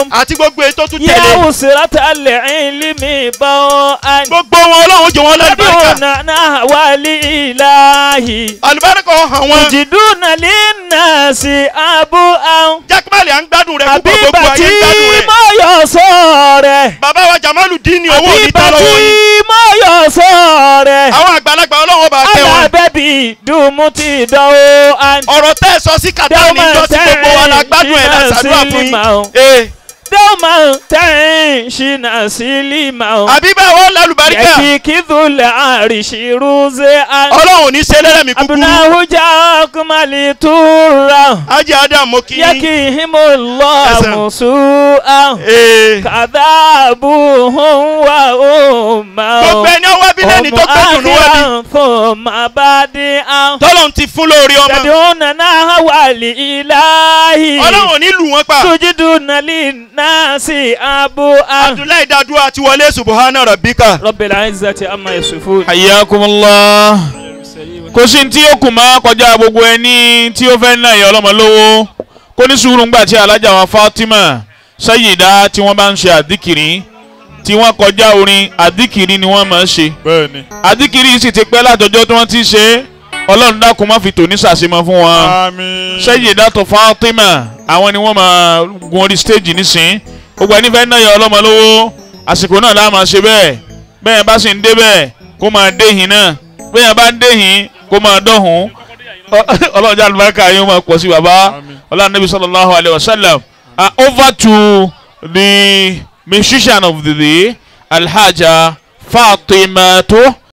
àti gbogbo èyí tó tún يا tẹ̀lé وسرة العلم بوءا gbogbo wọn ọlọ́run jẹ́ wọn lálùbáríkà دون نهوى الإله àlùbáríkà ọ̀hàn wọn تجدون للناس أبوءا jákèmálì à ń gbádùn rẹ púpọ̀ gbogbo ayé àbíbàtí ń gbádùn rẹ mo yọ sọ rẹ̀ bàbá wa jamalu dín ní owó òní tán àbíbàtí lọ́wọ́ yín mo yọ sọ rẹ̀ àwọn àgbàlagbà ọlọ́run ọba kẹ́ wọn alábẹ́bí dùnmú ti dánwó àná. ọ̀rọ̀ tẹ́ ẹ sọ sí kàtá ní ìjọ tí gbogbo wa la gbádùn ẹ̀ la ṣàdúrà fún yín ee dọ́mà tẹ̀yìn ṣìnà sílímà o. àbí bẹ́ẹ̀ wọ́n lálùbáríkà yẹ́kì kìdùlẹ̀ àrìṣì rúzẹ́ àná. ọlọ́run ò ní ṣe lẹ́lẹ́mí kúkúrú abunahujà kùmàlì túra. ajé adam mo kí yín yẹ́kì himolọ́ Ẹsẹ̀. àmùsù àná. ee kàdáàbù hùn wà ó máa. gbogbo ẹni ọwọ́ bí lẹ́ni tó gbẹ́dùn ní wọ́n bí fún màbádé àná. tọ́lọ́run ti fún lórí ọmọ tẹ̀dúnà náà wà lì ìláhì. ọlọ́run ò ní lù wọ́n pa tujiduna linnasi abu a. abdullahi dadu àti wọlé subuhana rabbika rabbil izzati amma yasifun. hayyakumullah kò sí tí ó kù mọ́ kọjá gbogbo ẹni tí ó fẹ́ náà yẹ ọlọ́mọ lówó kó ní sùúrù ńgbà tí alájà wa Fatima Sayyida tí wọ́n bá ń ṣe àdìkìrí tí wọ́n kọjá orin àdìkìrí ni wọ́n máa ń ṣe bẹ́ẹ̀ni. àdìkìrí yìí sì ti pẹ́ látọjọ́ tí wọ́n ti ṣe é ọlọ́run dákun má fi tòní sàṣemọ fún wọn àmín. Sayyida tó Fatima àwọn ni wọ́n máa gun orí stage nísìn gbogbo ẹni fẹ́ náà yẹ ọlọ́mọ lówó àsìkò náà láà máa ṣe bẹ́ẹ̀ bẹ́ẹ̀ bá sì ń dé bẹ́ẹ̀ kó máa déhìn náà bẹ́ẹ̀ bá ń déhìn kó máa dọ̀hún ọlọ́jà àlùbáríkà yóò máa pọ̀ sí bàbá ọlọ́run nabi sallallahu alayhi wa sallam Uh, over to the musician of the day alhaja fatimatu